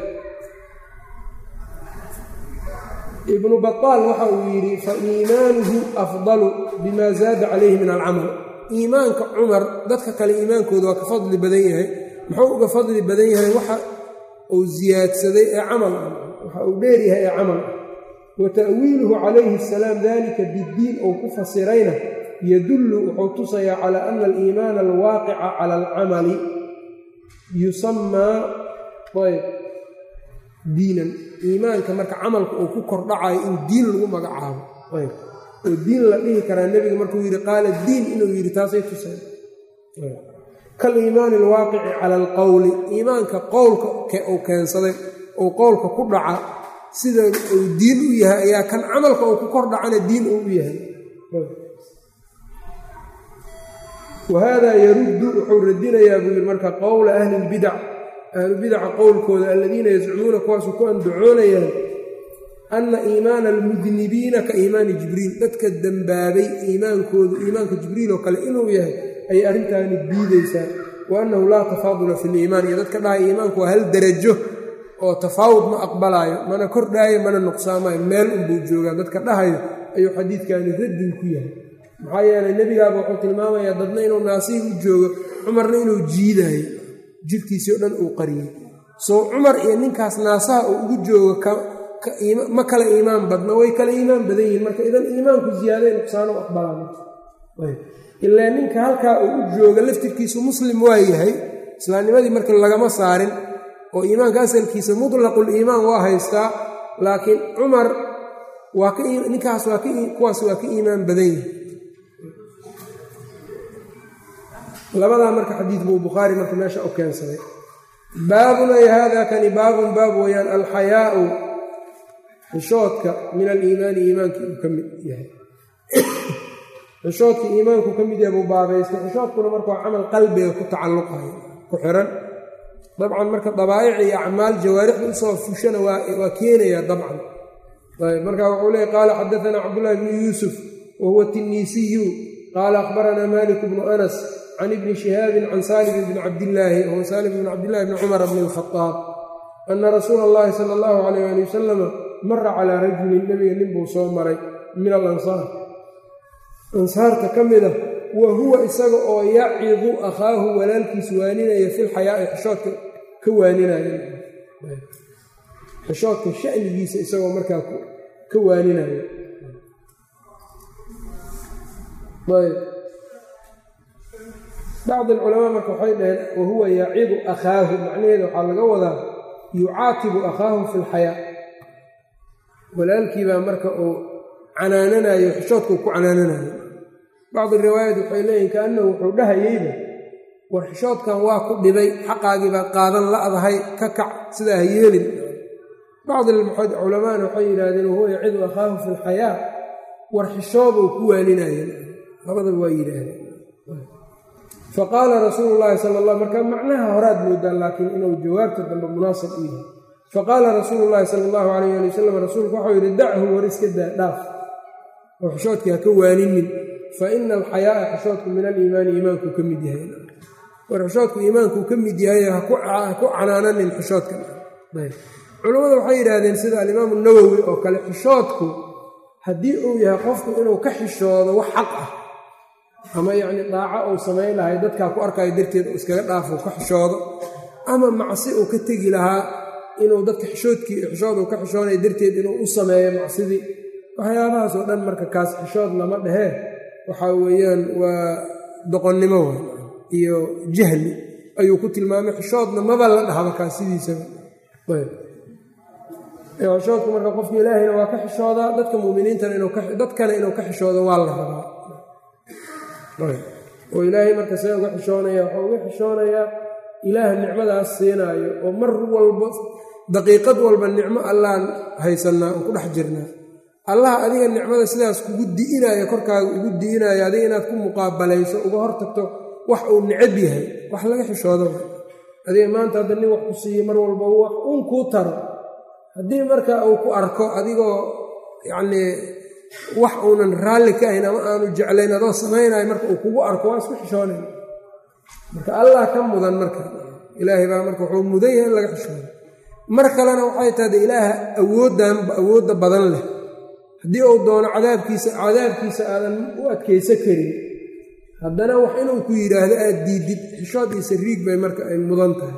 ibnu baطaal waxa uu yidhi fa iimaanuhu afdalu bima zaada calayhi min alcamal iimaanka cumar dadka kale iimaankooda waa ka fadli badan yahay muxuu uga fadli badan yahay waxa uu siyaadsaday ee camal ah waxa uu dheer yahay ee camal ah wa ta'wiiluhu calayhi asalaam dalika biddiin uu ku fasirayna yadullu wuxuu tusayaa calaa ana aliimaana alwaaqica cala alcamali yusamaa ayb diinan iimaanka marka camalka uu ku kordhacayo in diin lagu magacaabo ayb oo diin la dhihi karaa nebiga markuu yidhi qaala diin inuu yidhi taasay tusay kaliimaani alwaaqici cala alqowli iimaanka qowlka uu keensaday ou qowlka ku dhaca sida uu diin u yahay ayaa kan camalka uu ku kor dhacana diin uu u yahay wa haadaa yaruddu wuxuu radinayaa buu yidhi marka qowla ahli lbidac ahlubidaca qowlkooda aladiina yazcumuuna kuwaasu ku andacoonayaan anna iimaana almudnibiina ka iimaani jibriil dadka dembaabay iimaankoodu iimaanka jibriil oo kale inuu yahay ayay arrintaani diidaysaa wa annahu laa tafaadula fi liimaan iyo dadka dhahaya iimaanku waa hal derajo oo tafaawud ma aqbalaayo mana kordhaayo mana nuqsaamayo meel unbuu joogaa dadka dhahayo ayuu xadiidkaani raddin ku yahay maxaa yeelay nebigaaba wuxuu tilmaamayaa dadna inuu naasiib u joogo cumarna inuu jiidaayo jirkiisii o dhan uu qariyey soo cumar iyo ninkaas naasaha uu ugu joogo ma kala iimaan badna way kala iimaan badan yihiin marka idan iimaanku ziyaaday nuqsaano u aqbalaan ilaa ninka halkaa uu u jooga laftirkiisu muslim waa yahay islaamnimadii marka lagama saarin oo iimaanka asalkiisa mutlaqul iimaan waa haystaa laakiin cumar waa ninkaas waa kuwaas waa ka iimaan badan yahay labadaa marka xadiid buu bukhaari marka meesha u keensaday baabun ay haadaa kani baabun baab weeyaan alxayaau xishoodka min aliimaani iimaankii uu ka mid yahay xishoodkii iimaanku ka mid yahay buu baabaystay xishoodkuna marka waa camal qalbiga ku tacalluqayo ku xiran dabcan marka dabaa'ic iyo acmaal jawaarixda usoo fushana waa keenayaa dabcan ayb marka wuxuu leeyay qaala xadaanaa cabdullahi bnu yuusuf wa huwa tinniisiyu qaala akhbaranaa malik bnu anas can ibni shihaabin can saalim bni cabdillaahi wahuwa saalim bni cabdillahi bni cumar bni alkhadaab ana rasuula allahi sala allahu calayh ali wasalama mara calaa rajulin nebiga nin buu soo maray min alansaar ansaarta ka mida wa huwa isaga oo yacidu akhaahu walaalkiis waaninaya filxayaa'i xishoodka ka waaninaya xishoodka sha'nigiisa isagoo markaa ka waaninaya ayb bacd alculamaa marka waxay dhaheen wa huwa yacidu akhaahu macnaheeda waxaa laga wadaa yucaatibu akhaahu fi lxayaa walaalkiibaa marka uu canaananayo xishoodkau ku canaananayo bacdi riwaayaat waxay leeyihin kaannahu wuxuu dhahayeyba war xishoodkan waa ku dhibay xaqaagii baad qaadan la'dahay ka kac sidaa ha yeelin bacdi culamaana waxay yidhahdeen wahuwa yacidu akhaahu fi lxayaa war xishooduu ku waaninayeen labadaba waa yidhaahdeen faqaala rasuulu llaahi sala allah marka macnaha horaad moodaa laakiin inuu jawaabta dambe munaasab u yahay faqaala rasuulu llaahi sala allahu calayh ali wasalam rasuulku waxau yidhi dachu war iska daa dhaaf oo xishoodkii ha ka waaninin fa ina alxayaa'a xishoodku min aliimaani iimaankuu ka mid yahay war xishoodku iimaankuu ka mid yahay ha ku canaananin xishoodka culammada waxay yidhaahdeen sida alimaamu nawowi oo kale xishoodku haddii uu yahay qofku inuu ka xishoodo wax xaq ah ama yacni daaco uu samayn lahay dadkaa ku arkayo darteed uu iskaga dhaafo ka xishoodo ama macsi uu ka tegi lahaa inuu dadka xishoodkii xishood uu ka xishoonaya darteed inuu u sameeyo macsidii waxyaabahaas oo dhan marka kaas xishood lama dhehee waxaa weeyaan waa doqonnimo wa iyo jahli ayuu ku tilmaamay xishoodna maba la dhahba kaas sidiisaba xishoodku marka qofka ilaahayna waa ka xishoodaa dadka muminiintana dadkana inuu ka xishoodo waa la rabaa oo ilaahay marka see uga xishoonaya waxuu uga xishoonayaa ilaah nicmadaas siinaayo oo mar walba daqiiqad walba nicmo allaan haysanaa oo ku dhex jirnaa allah adiga nicmada sidaas kugu di'inaayo korkaaga ugu di'inaayo adiga inaad ku muqaabalayso uga hortagto wax uu necab yahay wax laga xishoodo adiga maanta hadda nin wax ku siiye mar walba wax uun kuu taro haddii marka uu ku arko adigoo yacnii wax uunan raalli ka ahayn ama aanu jeclayn adoo samaynayo marka uu kugu arko waa isku xishoonayn marka allah ka mudan marka ilaahay baa marka wuxuu mudan yahay in laga xishoodo mar kalena waxay tahda ilaaha awooddan awoodda badan leh haddii uu doono cadaabkiisa cadaabkiisa aadan u adkaysa karin haddana wax inuu ku yidhaahdo aad diidid xishood iyo sariig bay marka ay mudan tahay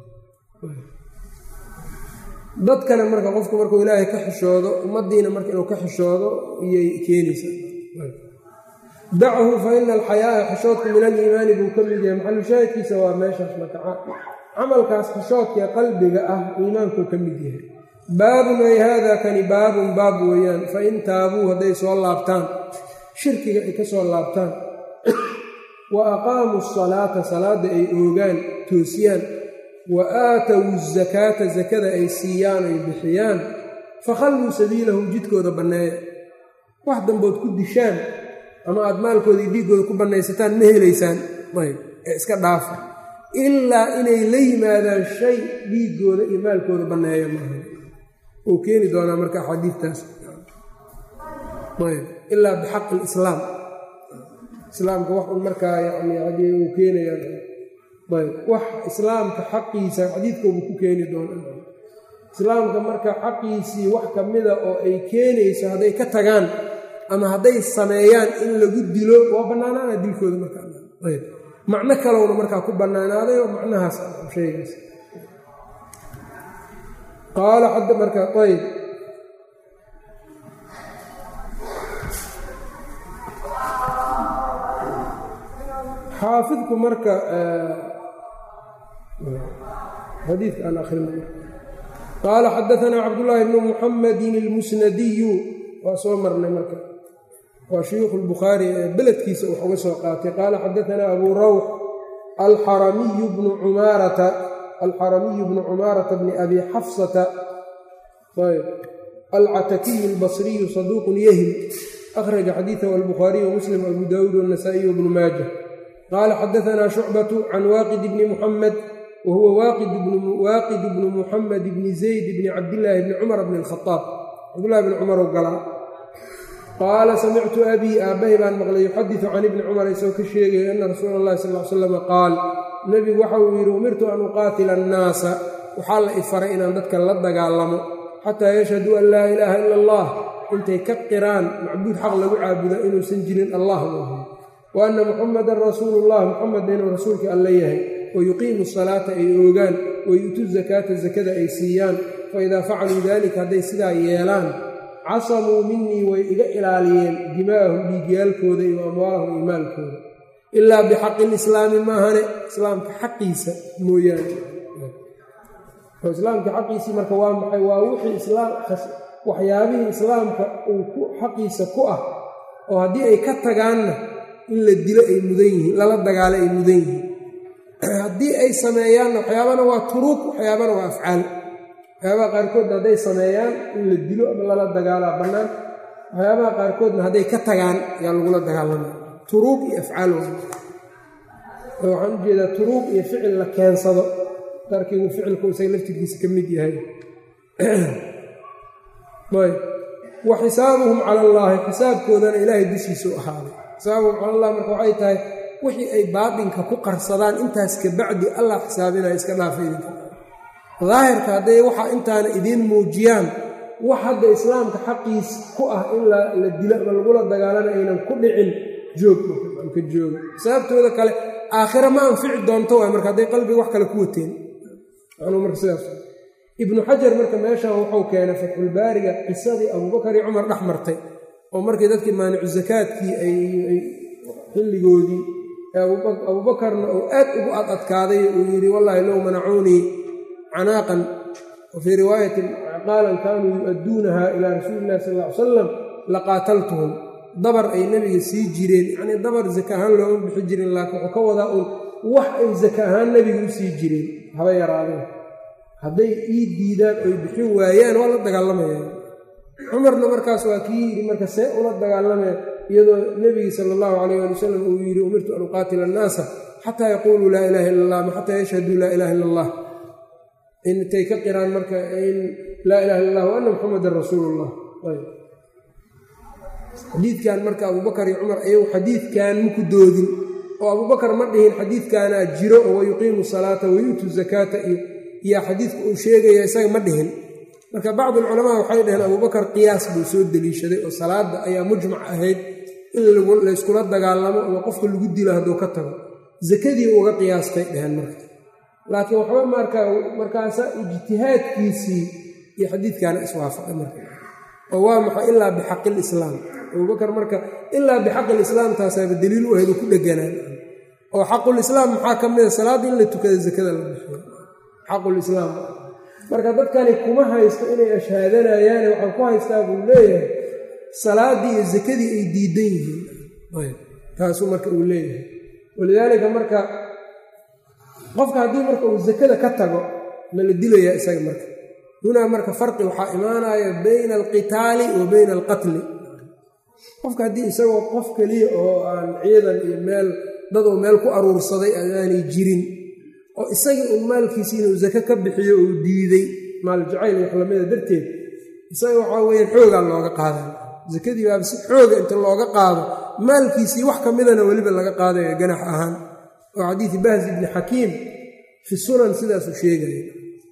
dadkana marka qofku markuu ilaahay ka xishoodo ummaddiina marka inuu ka xishoodo iyay keenaysaa dachu fa ina alxayaaa xishoodku min aliimaani buu ka mid yahay maxalushaahidkiisa waa meeshaas marka camalkaas xishoodkae qalbiga ah iimaankuu ka mid yahay baabun ay haada kani baabun baab weeyaan fa in taabuu hadday soo laabtaan shirkiga ay ka soo laabtaan wa aqaamuu asalaata salaadda ay oogaan toosiyaan wa aatowu asakaata sakada ay siiyaan ay bixiyaan fakhalluu sabiilahum jidkooda banneeya wax dambood ku dishaan ama aad maalkooda iyo dhiiggooda ku bannaysataan ma helaysaan ayb ee iska dhaafa ilaa inay la yimaadaan shay dhiiggooda iyo maalkooda banneeya maaha uu keeni doonaa marka axaadiidtaas ayb ilaa bixaqi lislaam islaamka wax un markaa yani haddii uu keenayaan ayb wax islaamka xaqiisa xadiidkoobu ku keeni doonaa islaamka marka xaqiisii wax ka mida oo ay keenayso hadday ka tagaan ama hadday sameeyaan in lagu dilo waa bannaanaana dilkooda markaayb macno kalowna markaa ku bannaanaaday oo macnahaas sheegaas qaala xadda marka ayb xaafidku marka xadiidka aan akrina qaala xadaanaa cabdullaahi bnu muxamedin ilmusnadiyu waa soo marnay marka waa shuyuukhu lbukhaari ee beledkiisa wax uga soo qaatay qaala xadaanaa abuu rawx alxaramiyu bnu cumaarata alxaramiyu bnu cumaarata bni abi xafsata ayb alcatakiyu albasriyu saduuqun yahim akhraja xadiidahu albukhaariyu wamuslim abu daawuud wannasaa'iy wbnu maaja qaala xadaanaa shucbatu can waaqid bni muxamed wa huwa waaqid bnu muxamed bni zayd bni cabdillaahi bni cumar bni alkhaaab cabdullahi bni cumarow galaa qaala samictu abii aabbahay baan maqlay yuxadisu can ibni cumar isagoo ka sheegaya ana rasuula allahi sal l salam qaal nebigu waxa uu yidhi umirtu an uqaatila annaasa waxaa la ifaray inaan dadka la dagaalamo xataa yashhaduu an laa ilaaha ila allah intay ka qiraan macbuud xaq lagu caabuda inuusan jirin allah maaha wa anna muxamadan rasuulullah muxamedna inuu rasuulka alla yahay wa yuqiimu salaata ay oogaan wa yu'tuu zakaata zakada ay siiyaan fa idaa facaluu daalika hadday sidaa yeelaan casamuu minii way iga ilaaliyeen dimaa'ahum dhiigyaalkooda iyo amwaalahum iyo maalkooda ilaa bixaqi lislaami maahane islaamka xaqiisa mooyaane oo islaamka xaqiisii marka waa maxay waa wixii islaam waxyaabihii islaamka uu ku xaqiisa ku ah oo haddii ay ka tagaanna in la dilo ay mudan yihiin lala dagaalo ay mudan yihiin haddii ay sameeyaanna waxyaabana waa turuug waxyaabana waa afcaal waxyaabaha qaarkoodna hadday sameeyaan in la dilo ama lala dagaalaa bannaan waxyaabaha qaarkoodna hadday ka tagaan yaa lagula dagaalamaya turuug iyo afcaal waxaan u jeedaa turuug iyo ficil la keensado darkigu ficilku isaga laftirkiisa ka mid yahay ayb wa xisaabuhum cala allaahi xisaabkoodana ilaahay dushiisa u ahaaday xisaabuhum cala allah marka waxay tahay wixii ay baatinka ku qarsadaan intaas kabacdi allah xisaabinaya iska dhaafa idinka daahirka hadday waxa intaana idiin muujiyaan wax hadda islaamka xaqiis ku ah in la dilo ama lagula dagaalana aynan ku dhicin joog ka jooga sababtooda kale aakhira ma anfici doonto waay marka hadday qalbiga wax kale ku wateen macnuu marka sidaas ibnu xajar marka meeshan wuxuu keenay fatxulbaariga qisadii abuubakar iyo cumar dhex martay oo markii dadkii maanicu zakaadkii ay xilligoodii abuubakarna uu aad ugu ad adkaaday uu yidhi wallaahi low manacuunii canaaqan wa fii riwaayatin qaalan kaanuu yu-adduunaha ilaa rasuuli illahi sal ll ly salam laqaataltuhum dabar ay nebiga sii jireen yacnii dabar zaka ahaan looma bixi jirin laakiin wuxuu ka wadaa uun wax ay zaka ahaan nebiga u sii jireen haba yaraadeen hadday ii diidaan oy bixin waayaan waa la dagaalamayaan cumarna markaas waa kii yidhi marka see ula dagaalamaya iyadoo nebigi sala allahu calayh ali wasalam uu yidhi umirtu an uqaatila annaasa xataa yaquuluu laa ilaha illa allah ma xataa yashhaduu laa ilaha illa allah intay ka qiraan marka in laa ilaha illa allah wa anna muxamadan rasuulullah xadiidkan marka abuubakar iyo cumar ayagu xadiidkan maku doodin oo abuubakar ma dhihin xadiidkanaa jiro oo wayuqiimu salaata wayu'tu zakaata iyo iyaa xadiidka uu sheegaya isaga ma dhihin marka bacdulculamaa waxay dhaheen abuubakar qiyaas buu soo deliishaday oo salaadda ayaa mujmac ahayd in layskula dagaalamo ama qofka lagu dilo hadduu ka tago zakadii uga qiyaastay dheheen marka laakiin waxba marka markaasa ijtihaadkiisii iyo xadiidkaana iswaafaqay marka oo waa maxay ilaa bixaqi lislaam abuubakar marka ilaa bixaqi lislaam taasaaba daliil u ahayd oo ku dheganaan oo xaqulislaam maxaa ka mida salaadda in la tukada zakada la bixiyo xaqulislaam marka dadkani kuma haysto inay ashhaadanayaane waxaan ku haystaa buu leeyahay salaaddii iyo zakadii ay diidan yihiin taasuu marka uu leeyahay walidaalika marka qofka haddii marka uu zakada ka tago ma la dilayaa isaga marka hunaa marka farqi waxaa imaanaya bayna alqitaali wa bayna alqatli qofka haddii isagoo qof keliya oo aan ciidan iyo meel dadoo meel ku aruursaday aanay jirin oo isagii uun maalkiisi inuu zake ka bixiyo uu diiday maal jacayl wax lamida darteed isaga waxaa weyaan xoogaa looga qaada zakadii baaba si xooga inta looga qaado maalkiisii wax ka midana weliba laga qaadayo ganax ahaan oo xadiidi bahzi ibni xakiim fi sunan sidaasuu sheegaya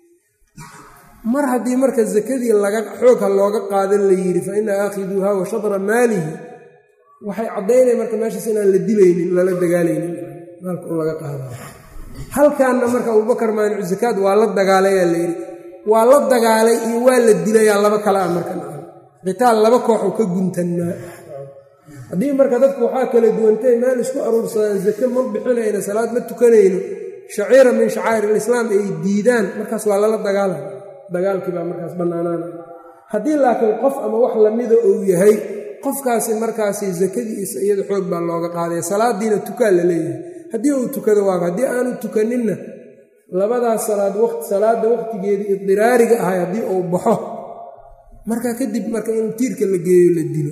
mar haddii marka zakadii laga xoogha looga qaadan la yidhi fa ina aakhiduuha wa shadra maalihi waxay caddaynaya marka meeshaas inaan la dilaynin lala dagaalaynin maalka un laga qaada halkaanna marka abuubakar maanicu zakaad waa la dagaalayaa la yidhi waa la dagaalay iyo waa la dilayaa laba kale ah marka qitaal laba kooxuu ka guntannaa haddii marka dadku waxaa kala duwantay meel isku aruursadaan zake ma bixinayno salaad ma tukanayno shaciira min shacaa'ir alislaam ay diidaan markaas waa lala dagaalaya dagaalkii baa markaas bannaanaanaya haddii laakiin qof ama wax lamida uu yahay qofkaasi markaasi zakadiisa iyada xoog baa looga qaadaya salaadiina tukaa la leeyahay haddii uu tukado waaba haddii aanu tukaninna labadaas salaad waqti salaadda waqtigeedii idiraariga ahay haddii uu baxo marka kadib marka in tiirka la geeyo la dilo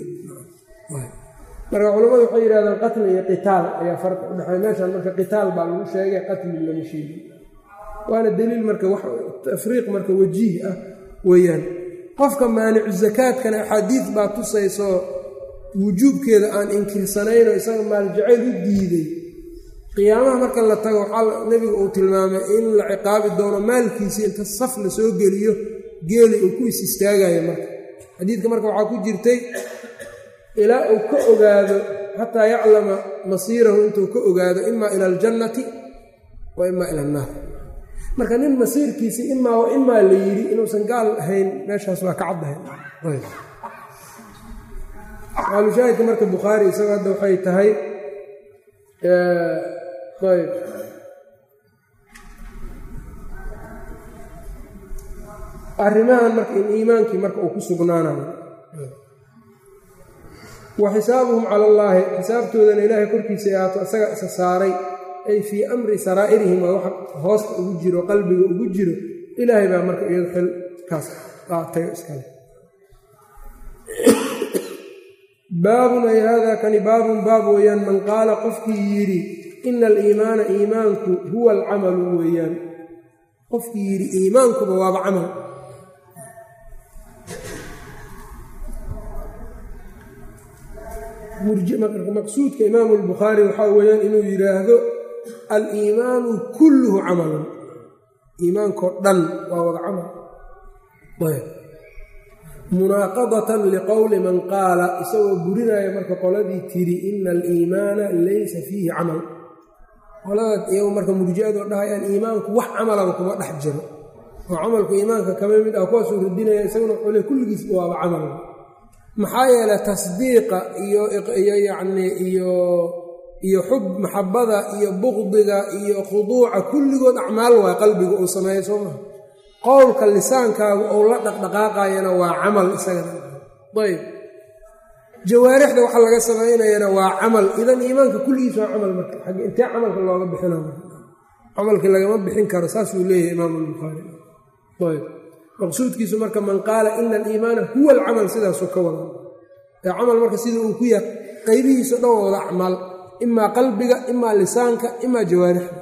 marka culammadu waxay yidhahdeen qatli iyo qitaal ayaa farqa u dhexeeya meeshaan marka qitaal baa lagu sheegay qatli lama sheegin waana daliil marka wax tafriiq marka wajiih ah weeyaan qofka maanicu zakaadkana axaadiid baa tusayso wujuubkeeda aan inkirsanaynoo isaga maaljacayl u diiday qiyaamaha marka la tago waxaa nebiga uu tilmaamay in la ciqaabi doono maalkiisii inta saf la soo geliyo geeli uu ku is istaagayo marka xadiidka marka waxaa ku jirtay ilaa uu ka ogaado xataa yaclama masiirahu intuu ka ogaado imaa ila aljannati wa imaa ila annaar marka nin masiirkiisii imaa wa imaa la yidhi inuusan gaal ahayn meeshaas waa ka caddahay maalushaahidka marka bukhaari isago hadda waxay tahay ayb arrimahan marka in iimaankii marka uu ku sugnaanayo wa xisaabuhum cala allaahi xisaabtoodana ilaahay korkiisa ay ahaato isaga isa saaray ay fii amri saraa'irihim waa waxa hoosta ugu jiro qalbiga ugu jiro ilaahay baa marka iyado xil kaas qaatayo iskale baabun ay haadaa kani baabun baab weeyaan man qaala qofkii yidhi ina aliimaana iimaanku huwa alcamalu weeyaan qofkii yidhi iimaankuba waaba camal maqsuudka imaamu albukhaari waxaa weeyaan inuu yidhaahdo aliimaanu kulluhu camalun iimaankao dhan waa wada camal munaaqadatan liqowli man qaala isagoo burinaya marka qoladii tiri ina aliimaana laysa fiihi camal qolada iyagu marka murjiadoo dhahayaan iimaanku wax camalaba kuma dhex jiro oo camalku iimaanka kama mid ah kuwaasuu radinaya isaguna xule kulligiis waaba camal maxaa yeelay tasdiiqa iyo yacnii iyo iyo xub maxabada iyo buqdiga iyo khuduuca kulligood acmaal waa qalbiga uu sameeya soo maha qowlka lisaankaagu ou la dhaqdhaqaaqayana waa camal isagana ayb jawaarixda waxa laga samaynayana waa camal idan iimaanka kulligiis waa camal marka ag intee camalka looga bixina camalkii lagama bixin karo saasuu leeyahay imaam albukhaari ayb maqsuudkiisu marka man qaala ina aliimaana huwa alcamal sidaasuu ka wada ee camal marka sida uu ku yahay qaybihiiso dhan wada acmaal imaa qalbiga imaa lisaanka imaa jawaarixda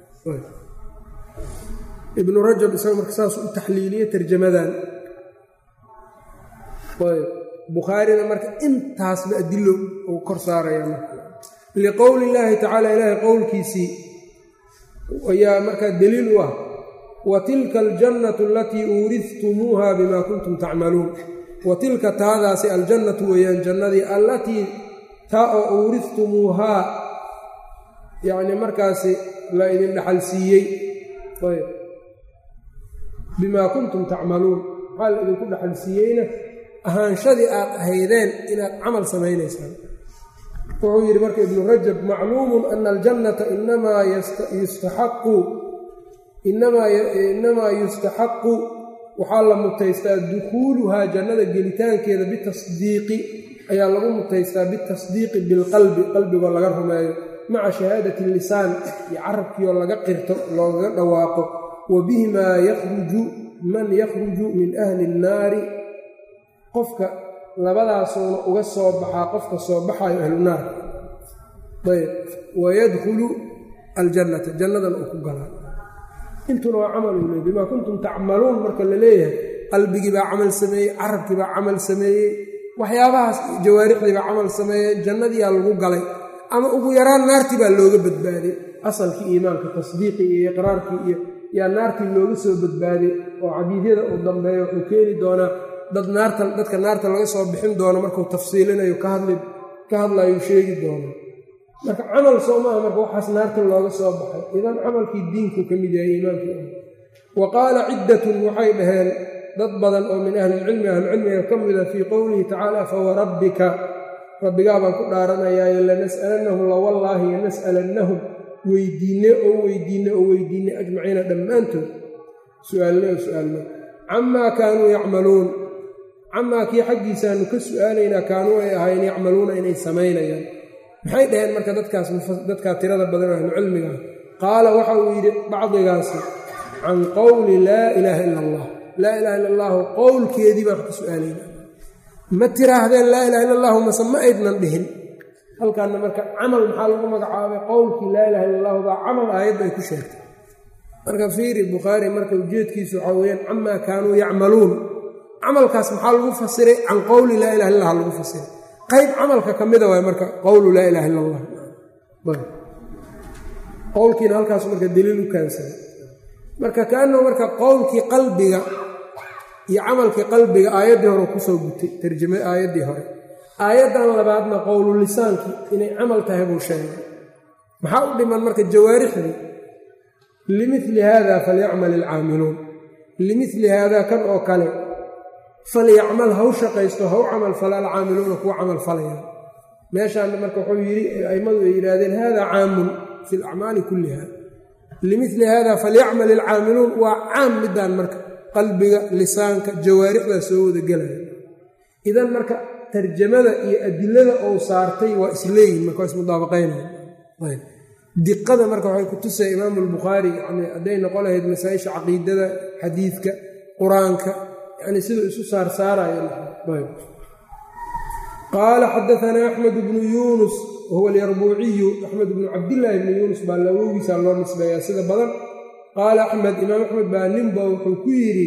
ibnu rajab isaga marka saasuu u taxliiliye tarjamadan ayb bukhaarina marka intaasba adilo uu kor saaraya marka liqowli illaahi tacaala ilaahay qowlkiisii ayaa markaa daliil u ah wa tilka aljannatu alatii uurihtumuuha bima kuntum tacmaluun wa tilka taadaasi aljannatu weeyaan jannadii allatii taa oo uurihtumuuhaa yacni markaasi la idin dhaxal siiyey ayb bimaa kuntum tacmaluun maxaa la idinku dhaxal siiyeyna ahaanshadii aad ahaydeen inaad camal samaynaysaan wuxuu yidhi marka ibnu rajab macluumun ana aljannata inamaa yustaxaqu inamaa yustaxaqu waxaa la mutaystaa dukhuuluhaa jannada gelitaankeeda bitasdiiqi ayaa lagu mutaystaa bitasdiiqi bilqalbi qalbigoo laga rumeeyo maca shahaadati lisaan iyo carabkiioo laga qirto loogaga dhawaaqo wa bihimaa yakhruju man yakhruju min ahli innaari qofka labadaasuuna uga soo baxaa qofka soo baxayo ahlunaar ayb wayadkhulu aljannata jannadan uu ku galaa intuna waa camalu le bimaa kuntum tacmaluun marka la leeyahay qalbigii baa camal sameeyey carabkii baa camal sameeyey waxyaabahaas jawaarixdii baa camal sameeyey jannadiyaa lagu galay ama ugu yaraan naartii baa looga badbaaday asalkii iimaanka tasdiiqii iyo iqraarkii iyo yaa naartii looga soo badbaaday oo xadiidyada uu dambeeyo wuxuu keeni doonaa dad naarta dadka naarta laga soo bixin doono markuu tafsiilinayo ka hadlayuu sheegi doono marka camal soo maaha marka waxaas naarta looga soo baxay idan camalkii diinku ka mid yahay iimaankii wa qaala ciddatun waxay dhaheen dad badan oo min ahlilcilmi ahlucilmiga ka mida fii qowlihi tacaala fawarabbika rabbigaa baan ku dhaaranayaayo lanas'alannahum lawallaahi lanas'alannahum weydiinne oo weydiinne oo weydiinne ajmaciina dhammaantood su'aalne oo su'aalne camaa kaanuu yacmaluun camaa kii xaggiisaanu ka su'aalaynaa kaanuu ay ahaayeen yacmaluuna inay samaynayaan maxay dhaheen marka dadkaas dadkaa tirada badan oo ahlucilmiga ah qaala waxa uu yidhi bacdigaasi can qowli laa ilaaha ila allah laa ilaha illa allaahu qowlkeedii baan ka su'aalayna ma tiraahdeen laa ilaha illa allahu mase ma aydnan dhihin halkaana marka camal maxaa lagu magacaabay qowlkii laa ilaha illa allahu baa camal aayadda ay ku sheegtay marka fiiri bukhaari marka ujeedkiisu waxaa weyaan camaa kaanuu yacmaluun camalkaas maxaa lagu fasiray can qowli laa ilaha illa allah lagu fasiray qayb camalka ka mida waay marka qowlu laa ilaha illa allah qowlkiina halkaas marka daliil u kaansaday marka kaanahu marka qowlkii qalbiga iyo camalkii qalbiga aayaddii hore kusoo gutay tarjama aayaddii hore aayaddan labaadna qowlu lisaankii inay camal tahay buu sheegay maxaa u dhiman marka jawaarixdii limili haada falyacmal ilcaamiluun limili haada kan oo kale falyacmal haw shaqaysto haw camal fala alcaamiluuna kuwa camal falayaan meeshaana marka wuxuu yidhi a'immadu ay yidhaahdeen hada caamun fi alacmaali kulliha limili haada falyacmal ilcaamiluun waa caam midaan marka qalbiga lisaanka jawaarixdaa soo wada gelaya idan marka tarjamada iyo adilada ou saartay waa isleeyihin marka waa ismudaabaqaynaya diqada marka waxay ku tusaya imaamu albukhaari yani hadday noqon lahayd masaa-isha caqiidada xadiidka qur-aanka yani siduu isu saarsaaraya qaala xadaanaa axmed bnu yuunus wahuwa alyarbuuciyu axmed bnu cabdillaahi bnu yuunus baa lawogiisa loo nisbeeyaa sida badan qaala axmed imaam axmed baa ninba wuxuu ku yidhi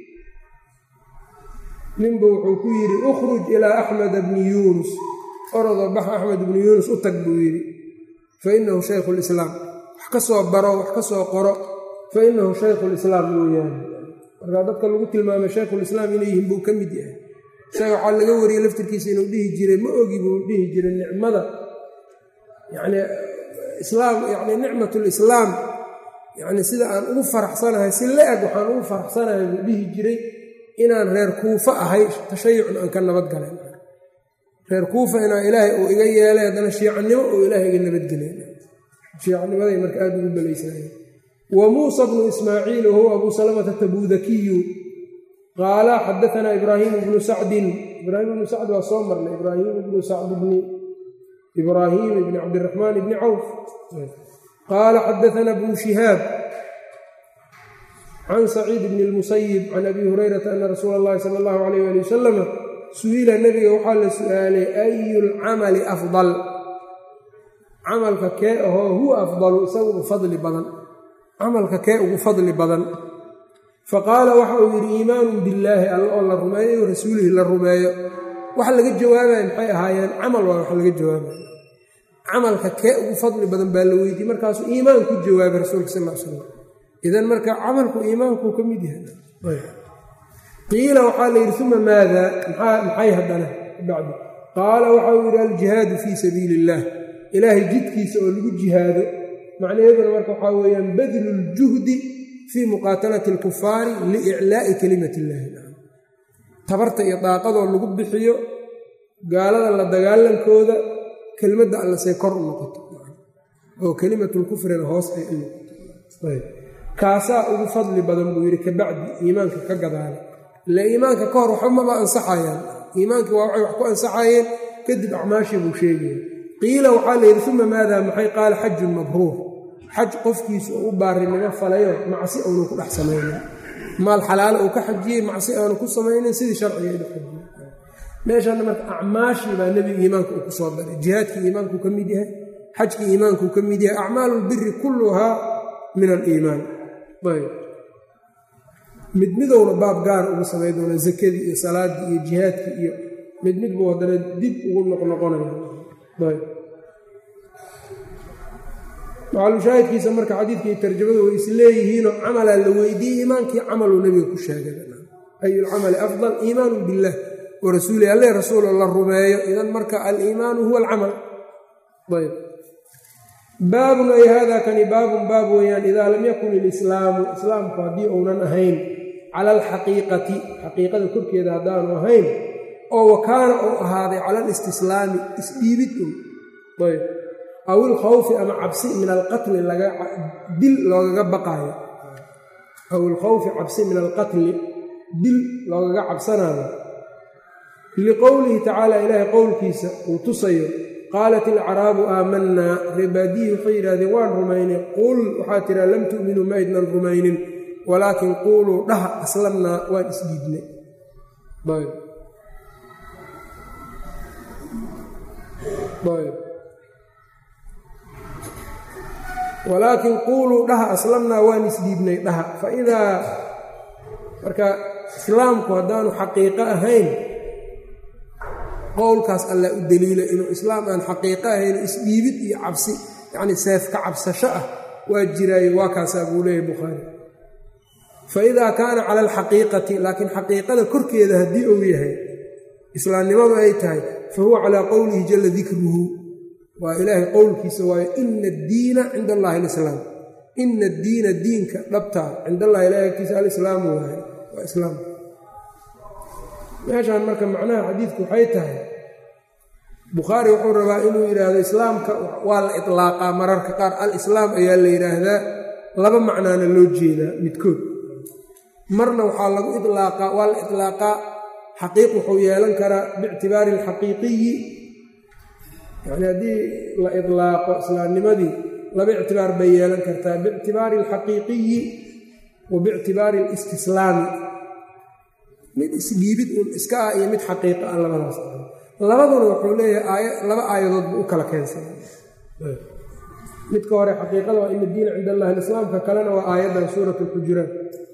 ninba wuxuu ku yidhi ukhruj ilaa axmeda bni yuunus orodoo bax axmed bnu yuunus u tag buu yidhi fa inahu shaykhu lislaam wax ka soo baro wax ka soo qoro fa inahu shaykhu lislaam weeyaane markaa dadka lagu tilmaamay shaykhulislaam inay yihiin buu ka mid yahay isaga waxaa laga wariyey laftirkiisa inuu dhihi jiray ma ogi buu dhihi jiray nicmada yacni islaam yacni nicmatulislaam yacni sida aan ugu faraxsanahay si la-eg waxaan ugu faraxsanahay buu dhihi jiray inaan reer kuufa ahay tashayucna aan ka nabad galay reer kuufa inaa ilaahay uu iga yeelay haddana shiicannimo uu ilaahay iga nabadgelay shiicanimaday marka aada ugu balaysanaye wa muusa bnu ismaaciil wahuwa abuu salamata tabuudakiyu qaala xadaanaa ibraahiim bnu sacdin ibraahim ibnu sacd waa soo marnay ibraahim ibnu sacd bni ibraahim ibni cabdiraxmaan ibni cawf qaala xadaanaa bnu shihaab can saciid bni lmusayib can abi hurayrata ana rasuula allahi sala allahu alayh ali wasalama su-ila nebiga waxaa la su-aalay ayu lcamali afdal camalka kee ahoo huwa afdalu isaga ugu fadli badan camalka kee ugu fadli badan faqaala waxa uu yidhi iimaanun billaahi alla oo la rumeeyo o rasuulihi la rumeeyo wax laga jawaabaya maxay ahaayeen camal waa wax laga jawaabaya camalka kee ugu fadli badan baa la weydiiyey markaasuu iimaan ku jawaabay rasuulka sal l slam idan marka camalku iimaankuu ka mid yahay qiila waxaa la yidhi uma maada maxay haddana bacdi qaala waxa uu yidhi aljihaadu fii sabiili illaah ilaahay jidkiisa oo lagu jihaado macnaheeduna marka waxaa weeyaan badlu ljuhdi fii muqaatalati alkufaari liiclaa'i kelimati illaahi tabarta iyo daaqadoo lagu bixiyo gaalada la dagaalankooda kelmadda alla say kor u noqoto oo kelimatulkufrina hoos ay u noqoto kaasaa ugu fadli badan buu yidhi kabacdi iimaanka ka gadaala ila iimaanka ka hor waxba maba ansaxayaan iimaankii waa waxay wax ku ansaxayeen kadib acmaashii buu sheegaya qiila waxaa la yidhi uma maadaa maxay qaala xajun mabruur xaj qofkiisu oo u baarinimo falayo macsi aanu ku dhex samaynin maal xalaalo uu ka xajiyey macsi aanu ku samaynin sidii sharcigeedu xajiye meeshaana marka acmaashii baa nebiga iimaanka uu ku soo daray jihaadkii iimaankuu ka mid yahay xajkii iimaankuu ka mid yahay acmaalu lbiri kulluhaa min aliimaan ayb mid midowna baab gaar ugu samay doona zakadii iyo salaaddii iyo jihaadkii iyo mid mid buu haddana dib ugu noqnoqonaya ayb macalushaahidkiisa marka xadiidka iyo tarjamadu way isleeyihiinoo camalaa la weydiiyey iimaankii camaluu nebiga ku sheegay ayulcamali afdal iimaanu billaah wa rasuuli alle rasuulo la rumeeyo idan marka aliimaanu huwa alcamal ayb baabun ay hada kani baabun baab weeyaan idaa lam yakun ilislaamu islaamku haddii uunan ahayn cala alxaqiiqati xaqiiqada korkeeda haddaanu ahayn oo wakaana uu ahaaday cala alistislaami isdhiibid un ayb aw ilkhawfi ama cabsi min alqatli dil loogaga baqaayo aw ilkhawfi cabsi min alqatli dil loogaga cabsanaayo liqowlihi tacaala ilaahay qowlkiisa uu tusayo qaalat ilacraabu aamanaa reebaadiyi waxay yidhahdeen waan rumaynay qul waxaa tiraa lam tu'minuu ma ydnan rumaynin walaakin quuluu dhaha aslamnaa waan isdhiibnay walaakin quuluu dhaha aslamnaa waan isdhiibnay dhaha fa idaa marka islaamku haddaanu xaqiiqo ahayn qowlkaas alla u daliila inuu islaam aan xaqiiqo ahayn isdhiibid iyo cabsi yacnii seef ka cabsasho ah waa jiraaye waa kaasaa buu leeyahy bukhaari fa idaa kaana cala alxaqiiqati laakiin xaqiiqada korkeeda haddii uu yahay islaamnimadu ay tahay fa huwa calaa qowlihi jalla dikruhu waa ilaahay qowlkiisa waayo ina addiina cinda allahi alislaam ina addiina diinka dhabtaa cinda allahi ilahi agtiisa alislaamu waaye waa islaam meeshaan marka macnaha xadiidku waxay tahay bukhaari wuxuu rabaa inuu yidhaahdo islaamka waa la itlaaqaa mararka qaar al-islaam ayaa la yidhaahdaa laba macnaana loo jeedaa midkood marna waxaa lagu ilaaqaa waa la itlaaqaa xaqiiq wuxuu yeelan karaa biictibaari alxaqiiqiyi yacni haddii la itlaaqo islaamnimadii laba ictibaar bay yeelan kartaa biictibaari alxaqiiqiyi wa biictibaari alistislaami mid isdhiibid uun iska ah iyo mid xaqiiqa ah labadaas labaduna wuxuu leeyahay laba aayadood buu u kala keensanay midka hore xaqiiqada waa ina diina cinda allahi alislaamka kalena waa aayaddan suurat alxujuraat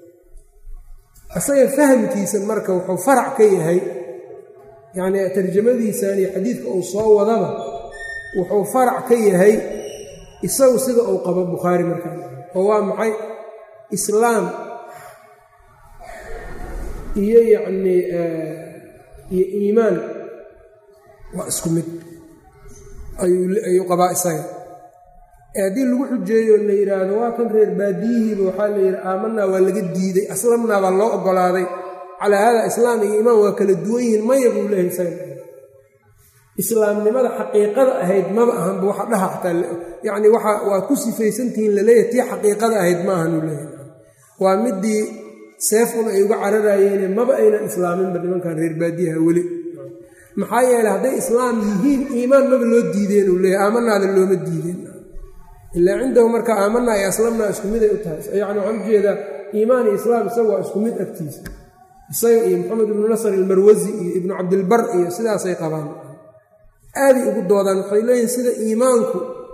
isaga fahamkiisa marka wuxuu farac ka yahay yacnii tarjamadiisan iyo xadiidka uu soo wadaba wuxuu farac ka yahay isagu sida uu qabo bukhaari markaa oo waa maxay islaam iyo yacnii iyo iimaan waa isku mid ayuu qabaa isaga haddii lagu xujeeyo la yidhaahdo waa kan reer baadiyihiiba waxaa la yidhi aamanaa waa laga diiday aslamnaa baa loo ogolaaday calaa haada islaam iyo iimaan waa kala duwan yihiin maya buu leeyahay isaga islaamnimada xaqiiqada ahayd maba ahanba waxa dhaha xataa yacni waxa waa ku sifaysantihiin laleeyahay tii xaqiiqada ahayd ma ahanuu leeyahay waa midii seefun ay uga cararayeene maba aynan islaaminba nimankan reer baadiyaha weli maxaa yeeley hadday islaam yihiin iimaan maba loo diideen uu leeyahay aamanaada looma diideen ilaa cindahu marka aamanaa iyo aslamnaa isku miday u tahay yacni waxaan ujeedaa iimaan iyo islaam isaga waa isku mid agtiisa isaga iyo maxamed ibnu nasr ilmarwasi iyo ibnu cabdilbar iyo sidaasay qabaan aaday ugu doodaan waxay leeyihin sida iimaanku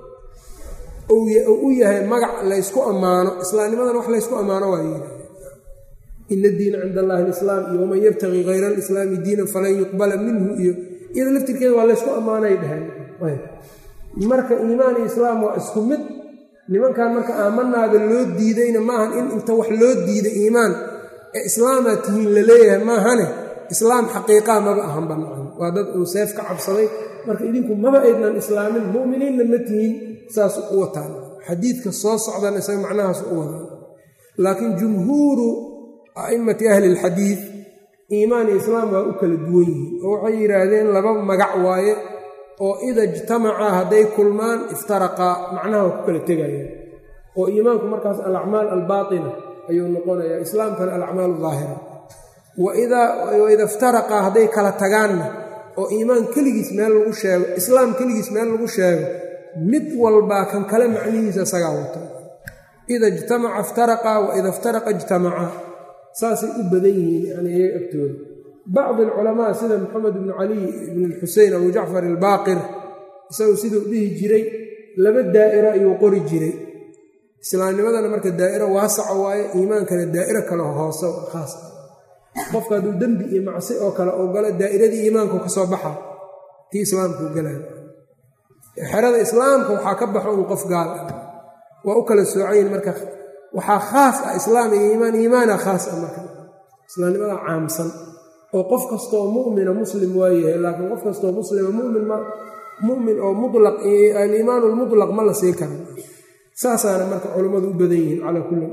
u yahay magac laysku ammaano islaamnimadan wax laysku ammaano waa yidhi ina diina cinda allahi alislaam iyo waman yabtaqii hayra alislaami diinan falan yuqbala minhu iyo iyada laftirkeeda waa laysku ammaanay dhaheen marka iimaan iyo islaam waa isku mid nimankan marka aamanaada loo diidayna maahan in inta wax loo diiday iimaan ee islaamaa tihiin la leeyahay maahane islaam xaqiiqaa maba ahan banaan waa dad uu seef ka cabsaday marka idinku maba aydnan islaamin mu'miniinna ma tihiin saas u wataan xadiidka soo socdana isaga macnahaas u wadaan laakiin jumhuuru a'immati ahli ilxadiid iimaan iyo islaam waa u kala duwan yihiin oo waxay yidhaahdeen laba magac waaye oo ida ijtamacaa hadday kulmaan iftaraqaa macnaha waa ku kala tegayaan oo iimaanku markaas alacmaal albaatina ayuu noqonayaa islaamkana alacmaal daahira waida iftaraqaa hadday kala tagaanna oo iimaan keligiis meel lagu sheego islaam keligiis meel lagu sheego mid walbaa kan kale macnihiisa isagaa wato ida ijtamaca iftaraqaa waida iftaraqa ijtamacaa saasay u badan yihiin yani iyaga agtooda bacdi alculamaa sida maxamed ibnu caliy ibn lxusein abu jacfar albaaqir isagu siduu dhihi jiray laba daa'iro ayuu qori jiray islaamnimadana marka daa'iro waasaca waaye iimaankana daa'iro kale hoose khaas ah qofka hadduu dembi iyo macsi oo kale oo galo daa'iradii iimaanku ka soo baxa tii islaamkuu galay xerada islaamka waxaa ka baxo un qof gaal ah waa u kala soocayin marka waxaa khaas ah islaam iyo iimaan iimaana khaas ah marka islaamnimada caamsan oo qof kastoo mu'mina muslim waa yahay laakiin qof kastoo muslima mumin mumin oo mulaq aliimaan lmutlaq ma la sii kara saasaana marka culammadu u badan yihiin calaa kulli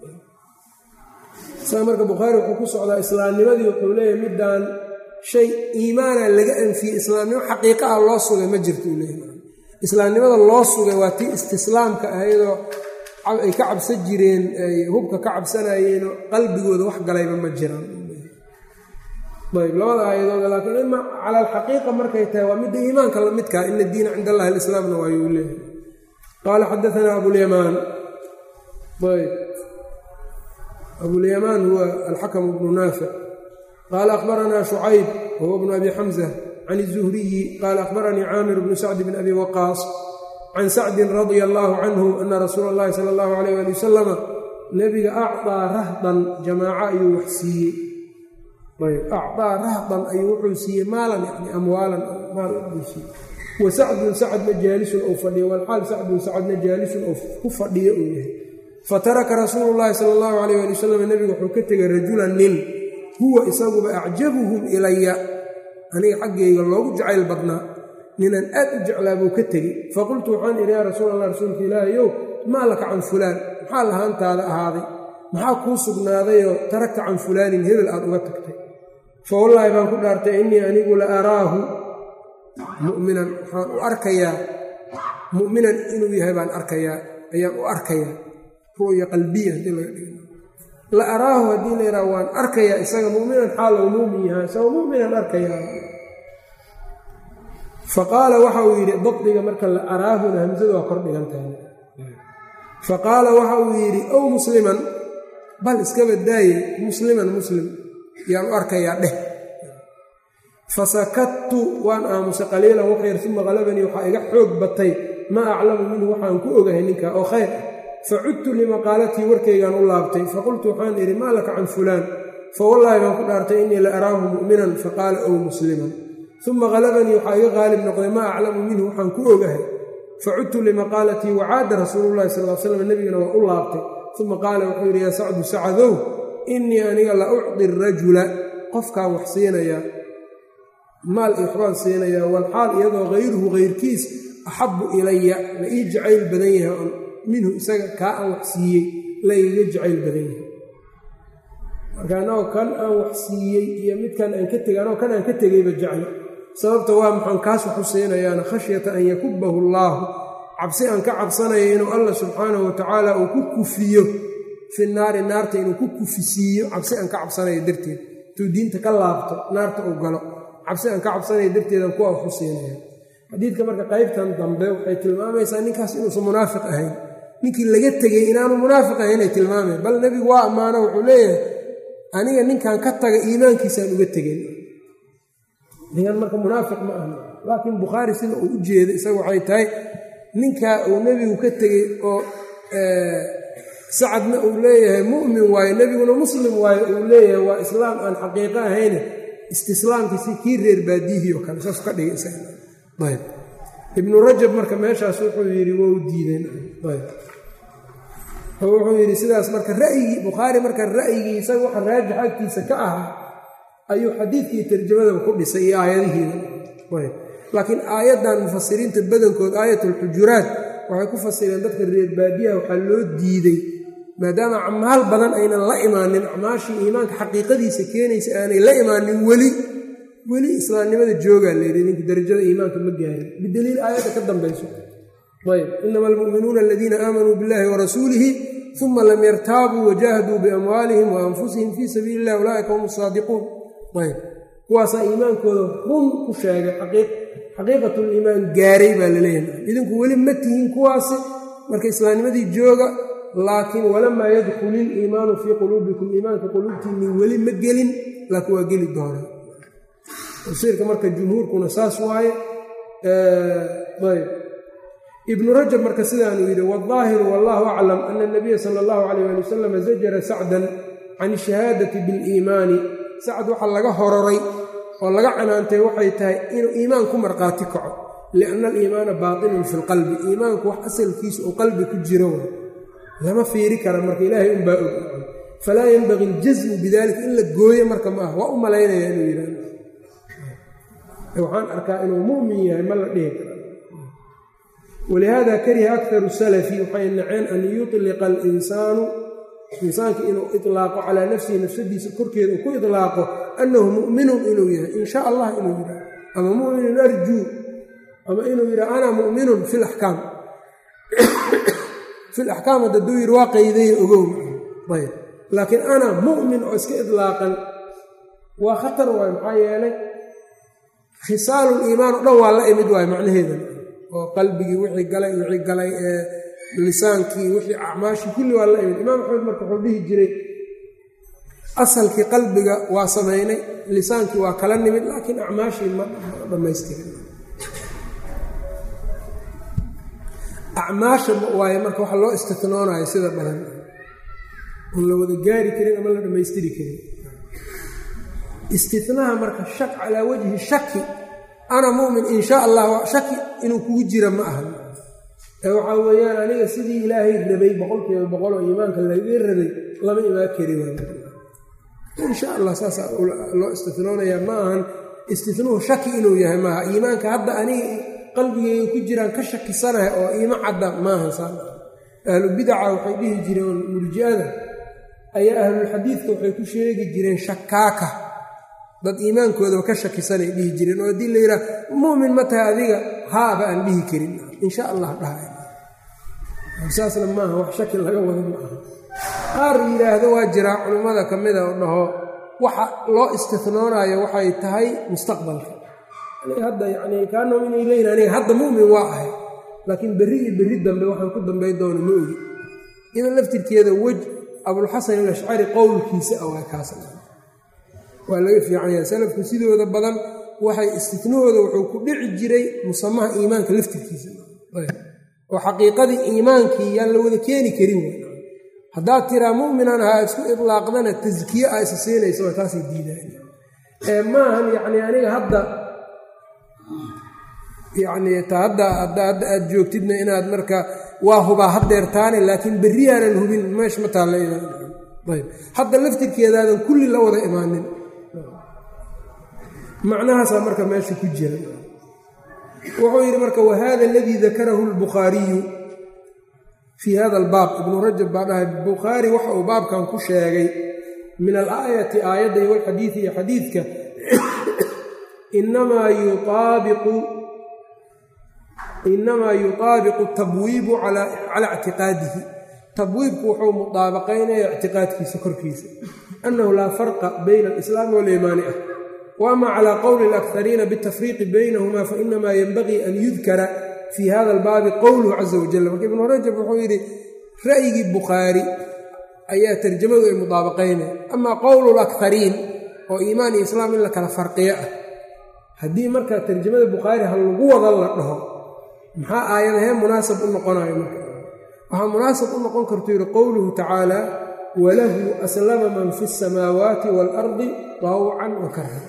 saa marka bukhaari wuxuu ku socdaa islaamnimadii wuxuu leeyahay middaan shay iimaana laga anfiyey islaamnimo xaqiiqa ah loo sugay ma jirto uu leeyahay islaamnimada loo sugay waa tii istislaamka ahaydoo ay ka cabsan jireen ay hubka ka cabsanayeenoo qalbigooda wax galayba ma jiraan ayb labada aayadooda laakiin ima cala alxaqiiqa markay tahay waa midda iimaanka la midkaa ina diina cinda allahi alislaamna waayuu leeyahay qaala xadaanaa abulyamaan ayb abulyamaan huwa alxakm bnu naafic qaala akhbaranaa shucayb wahuwa bnu abi xamza can الzuhriyi qaala akhbaranii caamir bnu sacdi bn abi waqaas can sacdin radia allaahu canhu ana rasuula اllahi sala اllahu alayh ali wasalama nebiga acطaa rahdan jamaaco ayuu wax siiyey acطaa rahdan ayuu wuxuu siiyey maalan yani amwaalan maal buu siiyey wa sacdun sacadna jaalisun ou fadhiyo walxaal sacdun sacadna jaalisun ou ku fadhiyo uu yahay fataraka rasuulu llaahi sala allahu alayh ali wasalam nebigu wuxuu ka tegay rajulan nin huwa isaguba acjabuhum ilaya aniga xaggayga loogu jacayl badnaa ninaan aad u jeclaa buu ka tegey faqultu waxaan idhi yaa rasuul allah rasuulka ilaahayow maa laka can fulaan maxaa lahaantaada ahaaday maxaa kuu sugnaadayoo taragta can fulaanin hebel aad uga tagtay fa wallaahi baan ku dhaartay innii anigu la araahu mu'minan waxaan u arkayaa mu'minan inuu yahay baan arkayaa ayaan u arkayaa ru'ya qalbiya haddii laga dhigo la araahu haddii la yidhaha waan arkayaa isaga mu'minan xaalow muumin yahay isagoo mu'minan arkayaa fa qaala waxa uu yidhi dabdiga marka la araahuna hamsadu waa kor dhigan tahay fa qaala waxa uu yidhi ow musliman bal iskaba daaye musliman muslim yaan u arkayaa dheh fasakadtu waan aamusay qaliilan waxyar uma qalabanii waxaa iga xoog batay maa aclamu minhu waxaan ku ogahay ninka oo khayr ah facudtu limaqaalatii warkaygaan u laabtay faqultu waxaan idhi maa laka can fulaan fawallaahi baan ku dhaartay innii la araahu mu'minan faqaala ow musliman uma qalabanii waxaa iga qaalib noqday maa aclamu minhu waxaan ku ogahay facudtu limaqaalatii wacaada rasuulu llahi sal l slam nebigana waa u laabtay uma qaala wuxuu yidhi yaa sacdu sacadow innii aniga la ucdi rajula qofkaan wax siinayaa maal iyo waxbaan siinayaa walxaal iyadoo hayruhu hayrkiis axabbu ilaya la ii jacayl badan yahay on minhu isaga kaa aan wax siiyey la iiga jacayl badan yahay marka anagoo kan aan wax siiyey iyo midkan aan ka tegay anagoo kan aan ka tegayba jeclo sababta waa maxaan kaas waxu siinayaana khashyata an yakubahu allaahu cabsi aan ka cabsanaya inuu allah subxaanahu watacaala uu ku kufiyo fi naari naarta inuu ku kufisiiyo cabsi aan ka cabsanayo darteed intuu diinta ka laabto naarta uu galo cabsi aan ka cabsanayo darteedan kuwa waxu siinaya xadiidka marka qaybtan dambe waxay tilmaamaysaa ninkaas inuusan munaafiq ahayn ninkii laga tegey inaanu munaafiq ahayn ay tilmaamayan bal nebigu waa ammaano wuxuu leeyahay aniga ninkan ka taga iimaankiisaan uga tegin ninkan marka munaafiq ma ahna laakiin bukhaari sida uu u jeeda isaga waxay tahay ninkaa uu nebigu ka tegey oo sacadna uu leeyahay mu'min waayo nebiguna muslim waayo uu leeyahay waa islaam aan xaqiiqo ahayne istislaamkiisi kii reer baadiyihii oo kale saas ka dhigay isayb ibnu rajab marka meeshaas wuxuu yidhi waa u diideen ayb oo wuxuu yidhi sidaas marka ra'yigii bukhaari marka ra'yigii isaga waxa raajix agtiisa ka ahaa ayuu xadiidkii tarjamadaba ku dhisay iyo aayadihiida ayb laakiin aayaddan mufasiriinta badankood aayatulxujuraat waxay ku fasireen dadka reer baadiyaha waxaa loo diiday maadaama acmaal badan aynan la imaanin acmaashii iimaanka xaqiiqadiisa keenaysa aanay la imaanin weli weli islaamnimada joogaa layidhi ninku darajada iimaanka ma gaarin bidaliil aayadda ka dambayso ayb inama almu'minuuna aladiina aamanuu billahi warasuulihi uma lam yartaabuu wajaahaduu biamwaalihim wa anfusihim fii sabiili illah ulaaika hum saadiquun ayb kuwaasaa iimaankooda run ku sheegay xaqiiqatuliimaan gaaray baa laleeyahay idinku weli ma tihiin kuwaasi marka islaamnimadii jooga laakiin walamaa yadkhulu iliimaanu fii quluubikum iimaanka quluubtiinni weli ma gelin laakiin waa geli doonaa tafsiirka marka jumhuurkuna saas waaye ayb ibnu rajab marka sidaanuu yidhi waaldaahiru wallahu aclam ana anabiya sala allahu calayh ali wasalam zajara sacdan can shahaadati biliimaani sacd waxaa laga hororay oo laga canaantay waxay tahay inuu iimaan ku markhaati kaco lianna aliimaana baatinun fi lqalbi iimaanku wax asalkiisa oo qalbi ku jiro wa lama fiiri kara marka ilaahay unbaa og falaa yenbagi aljasmu bidalika in la gooyo marka ma ah waa u malaynaya inuu yidhahdo waxaan arkaa inuu mu'min yahay ma la dhihi kara walihaada kariha aktaru salafi waxay naceen an yutliqa alinsaanu insaanka inuu ilaaqo calaa nafsihi nafsadiisa korkeeda uu ku ilaaqo annahu mu'minun inuu yahay in sha allah inuu yidhaha ama mu'minun arjuu ama inuu yidhaha ana mu'minun fi laxkaam fi laxkaam haddaduu yidhi waa qaydaya ogow ayb laakiin ana mu'min oo iska idlaaqan waa khatar waay maxaa yeelay khisaalul iimaan o dhan waa la imid waayo macnaheedan oo qalbigii wixii galay wixii galay ee lisaankii wixii acmaashii kulli waa la imid imaam axmed marka wuxuu dhihi jiray asalkii qalbiga waa samaynay lisaankii waa kala nimid laakiin acmaashii ma dhammaystirin acmaasha waaye marka waxa loo istinoonayo sida badan on la wada gaari karin ama la dhammaystiri karin istinaha marka shak calaa wajhi shaki ana mu'min in sha allah shaki inuu kugu jira ma aha ee waxaa weeyaan aniga sidii ilaahay rabay boqolkiiba boqol oo iimaanka laga rabay lama imaan kari waay insha allah saasaa loo istinoonayaa ma ahan istinuhu shaki inuu yahay maaha iimaanka hadda aniga qalbigeyga ku jiraan ka shakisanahay oo iima cadda maahan saa ahlu bidaca waxay dhihi jireen murji'ada ayaa ahlulxadiidka waxay ku sheegi jireen shakaaka dad iimaankoodaba ka shakisanay dhihi jireen oo haddii la yidhaha mu'min ma tahay adiga haaba aan dhihi karin insha allah dhahay saasna maaha wax shaki laga wada ma aha qaar yidhaahdo waa jiraa culimmada ka mida oo dhaho waxa loo istinoonayo waxay tahay mustaqbalka aniga hadda yacnii kaanahum inay leeyihin aniga hadda mu'min waa ahay laakiin berri iyo berri dambe waxaan ku dambay doono ma ogi iyadoo laftirkeeda wej abulxasan alashcari qowlkiisa ah waa kaas waa laga fiican yahay salafku sidooda badan waxay istinahooda wuxuu ku dhici jiray musamaha iimaanka laftirkiisa oo xaqiiqadii iimaankii yaan la wada keeni karin w haddaad tiraa mu'minan ahaa isku idlaaqdana taskiye a isa siinaysa waa taasay diidaan ee maahan yacnii aniga hadda yacnii ta hadda hadda aad joogtidna inaad marka waa hubaa haddeertaane laakiin berriyaanan hubin meesh ma taalla ayb hadda laftirkeedaadan kulli la wada imaanin macnahaasaa marka meesha ku jira wuxuu yidhi marka wahada aladii dakarahu lbukhaariyu fii hada albaab ibnu rajab baa dhahay bukhaari waxa uu baabkan ku sheegay min alaayati aayadda iyo walxadiidi iyo xadiidka inamaa yuaabiqu inamaa yutaabiqu tabwiibu calaa ictiqaadihi tabwiibku wuxuu mudaabaqaynaya ictiqaadkiisa korkiisa annahu laa farqa bayna alislaami waliimaani ah wa ama calaa qowli alakariina bitafriiqi baynahuma fainamaa yenbagii an yudkara fii hada albaabi qowluhu caza wajal marka ibnu rajab wuxuu yidhi ra'yigii bukhaari ayaa tarjamadu ay mudaabaqaynaya amaa qowlu lakariin oo iimaan iyo islaam in la kala farqiyo ah haddii marka tarjamada bukhaari ha lagu wada la dhaho maxaa aayadahee munaasab u noqonayo marka waxaa munaasab u noqon kartu yidhi qowluhu tacaala walahu aslama man fi اsamaawaati waalardi tawcan wa karhan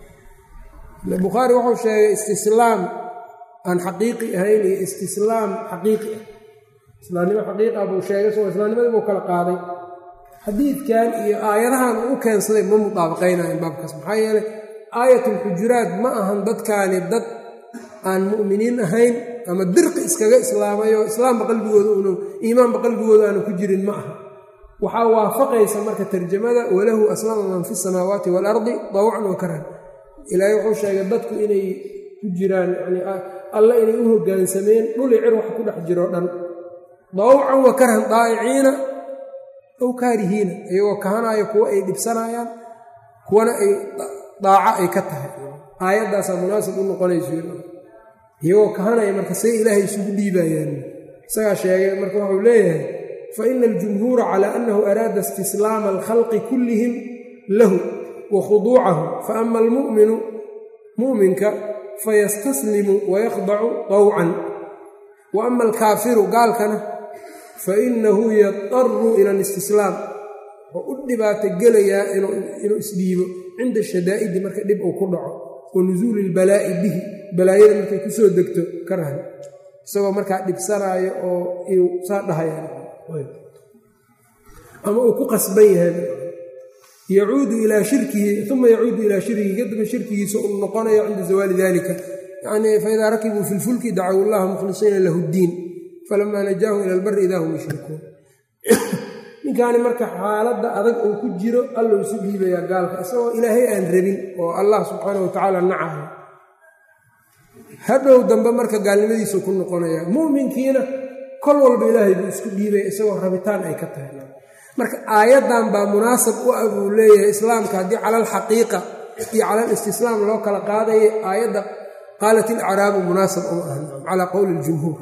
bukhaari wuxuu sheegay istislaam aan xaqiiqi ahayn iyo istislaam xaqiiqi ah islaamnimo xaqiiqa buu sheegay soo islaamnimadii buu kala qaaday xadiidkan iyo aayadahan uu u keensaday ma mudaabaqaynayan baabkaas maxaa yeelay aayatulxujuraat ma ahan dadkaani dad aan mu'miniin ahayn ama dirqi iskaga islaamayoo islaamba qalbigooda un iimaanba qalbigooda aanu ku jirin ma aha waxaa waafaqaysa marka tarjamada walahu aslama man fi samaawaati waalardi dawcan wa karhan ilaahay wuxuu sheegay dadku inay ku jiraan yani alla inay u hoggaansameen dhuli cir wax ku dhex jiro dhan dawcan wa karhan daa'iciina ow kaarihiina iyagoo kahanaayo kuwo ay dhibsanayaan kuwana ay daaco ay ka tahay aayaddaasaa munaasib u noqonayso iyagoo kahanaya marka say ilaahay isugu dhiibayaan isagaa sheegay marka wuxuu leeyahay fa ina aljumhuura calaa annahu araada istislaama alkhalqi kullihim lahu wa khuduucahu fa ama almu'minu mu'minka fayastaslimu wayakhdacu dawcan wa ama alkaafiru gaalkana fa inahu yadaru ila alistislaam wuxuu u dhibaato gelayaa inuu isdhiibo cinda shadaa'idi marka dhib uu ku dhaco wa nusuuli ilbalaa'i bihi balaayada markay ku soo degto ka rahan isagoo markaa dhibsanaayo oo iu saa dhahayaan ama uu ku qasban yahay yacuudu ilaa shirkihi uma yacuudu ilaa shirkihi kadaba shirkigiisa uu noqonayo cinda zawaali dalika yacnii faidaa rakibuu fi lfulki dacaw llaha mukhlisiina lahu ddiin falamaa najaahu ila albari idaa hum yushrikuun ninkaani marka xaaladda adag uu ku jiro allou isu dhiibayaa gaalka isagoo ilaahay aan rabin oo allah subxaana wa tacaala nacahay hadhow dambe marka gaalnimadiisu ku noqonayaa mu'minkiina kol walba ilaahay buu isku dhiibaya isagoo rabitaan ay ka tahay marka aayaddan baa munaasab u ah buu leeyahay islaamka haddii cala alxaqiiqa iyo cala alistislaam loo kala qaadaya aayadda qaalat ilacraabu munaasab uma ahan calaa qowli ljumhuur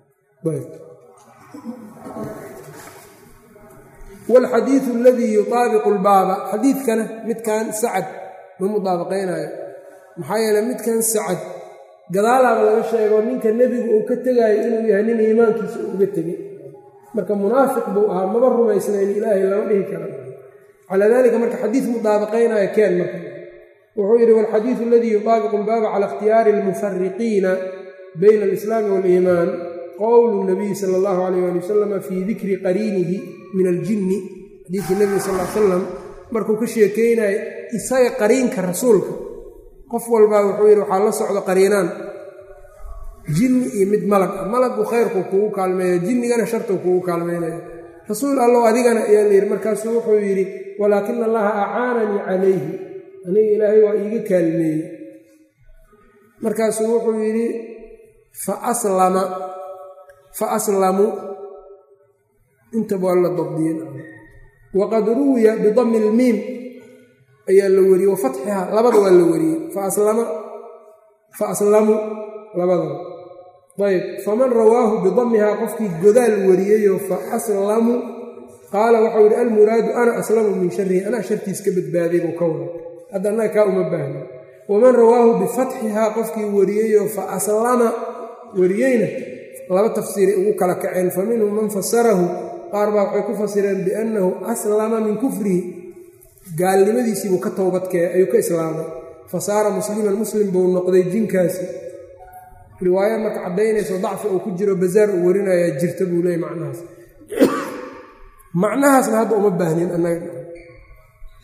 waalxadiidu aladii yutaabiqu lbaaba xadiidkana midkan sacad ma mudaabaqaynayo maxaa yeele midkan sacad gadaalaaba laga sheego ninka nebigu uu ka tegaayo inuu yahay nin iimaankiisa uga tegay marka munaafiq buu ahaa maba rumaysnayn ilaahay lama dhihi kara calaa dalika marka xadiid mudaabaqaynaya keen marka wuxuu yidhi walxadiidu aladii yutaabiqu lbaaba cala ikhtiyaari almufariqiina bayna alislaami waaliimaan qowlu nabiyi sala allahu calayh ali wasalama fii dikri qariinihi min aljinni xadiidkii nebiga sal l salam markuu ka sheekeynayo isaga qariinka rasuulka qof walbaa wuxuu yidhi waxaa la socdo qariinaan jinni iyo mid malag ah malaggu khayrku kugu kaalmeeya jinnigana shartuu kugu kaalmeynaya rasuul allow adigana ayaa la yidhi markaasuu wuxuu yidhi walaakina allaha acaananii calayhi aniga ilaahay waa iiga kaalmeeyey markaasuu wuxuu yidhi fa aslama fa aslamu intaba waa la dabdiyen waqad ruwiya bidami ilmiim ayaa la wariyey wa fatxiha labada waa la wariyey faaslama fa aslamuu labadaba ayb faman rawaahu bidamihaa qofkii godaal wariyeyoo fa aslamuu qaala waxau yidhi almuraadu ana aslamu min sharihi anaa shartiis ka badbaaday buu ka wada hadda annaga kaa uma baahna waman rawaahu bifatxihaa qofkii wariyeyoo fa aslama wariyeyna laba tafsiiray ugu kala kaceen fa minhum man fasarahu qaar baa waxay ku fasireen biannahu aslama min kufrihi gaalnimadiisiibuu ka towbadkee ayuu ka islaamay fa saara musliman muslim buu noqday jinkaasi riwaaya marka caddaynayso dacfi uu ku jiro bazaar uu warinayaa jirta buu leeyay macnahaas macnahaasna hadda uma baahnin annaga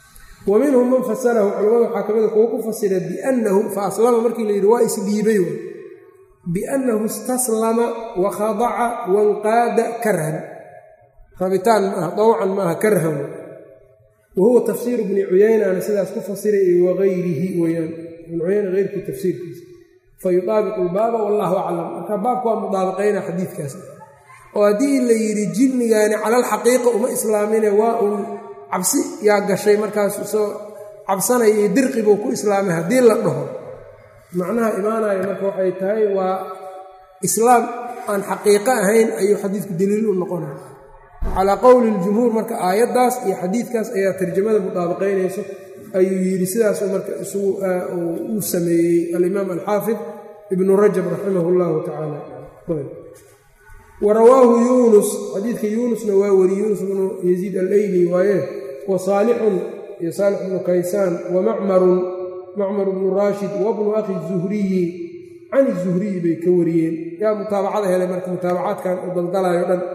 wa minhum man fasarahu culamada waxaa ka mida kuwa ku fasira biannahu fa aslama markii la yidhi waa isdhiibay biannahu istaslama wa khadaca wanqaada karhan rabitaan maaha dawcan maaha karhan wa huwa tafsiiru bni cuyaynana sidaas ku fasiray iyo wagayrihi weyaan ibn cuyayna heyrkii tafsiirkiisa fa yudaabiqu lbaaba wallahu aclam marka baabka waa mudaabaqayna xadiidkaas oo haddii la yidhi jinnigaani calalxaqiiqa uma islaamine waa uun cabsi yaa gashay markaas soo cabsanaya iyo dirqi buu ku islaamay haddii la dhaho macnaha imaanaya marka waxay tahay waa islaam aan xaqiiqo ahayn ayuu xadiidku daliil u noqonaya calaa qowli ljumhuur marka aayaddaas iyo xadiidkaas ayaa tarjamada mudaabaqaynayso ayuu yidhi sidaasuu marka uu sameeyey alimaam alxaafid ibnu rajab raximah llahu tacaala wa rawaahu yuunus xadiidka yuunusna waa weri yuunus bnu yaziid alayli waaye wa saalixun iyo saalix bnu kaysaan wa macmarun macmar bnu raashid wabnu akhi zuhriyi can zuhriyi bay ka wariyeen yaa mutaabacada helay marka mutaabacaadkan u daldalayo dhan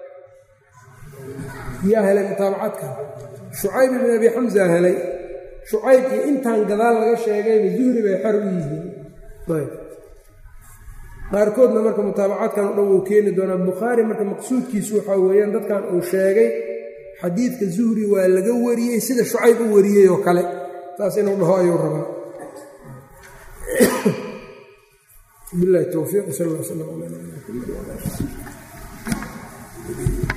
yaa helay mutaabacaadkan shucayb ibn abi xamsa helay shucayb iyo intaan gadaal laga sheegayba zuhri bay xar u yihiin qaarkoodna marka mutaabacaadkan o dhan wuu keeni doonaa bukhaari marka maqsuudkiisu waxaa weeyaan dadkan uu sheegay xadiidka zuhri waa laga wariyey sida shucayb u wariyey oo kale saas inuu dhaho ayuu rabaa bilahi towfiiq sal l slam ala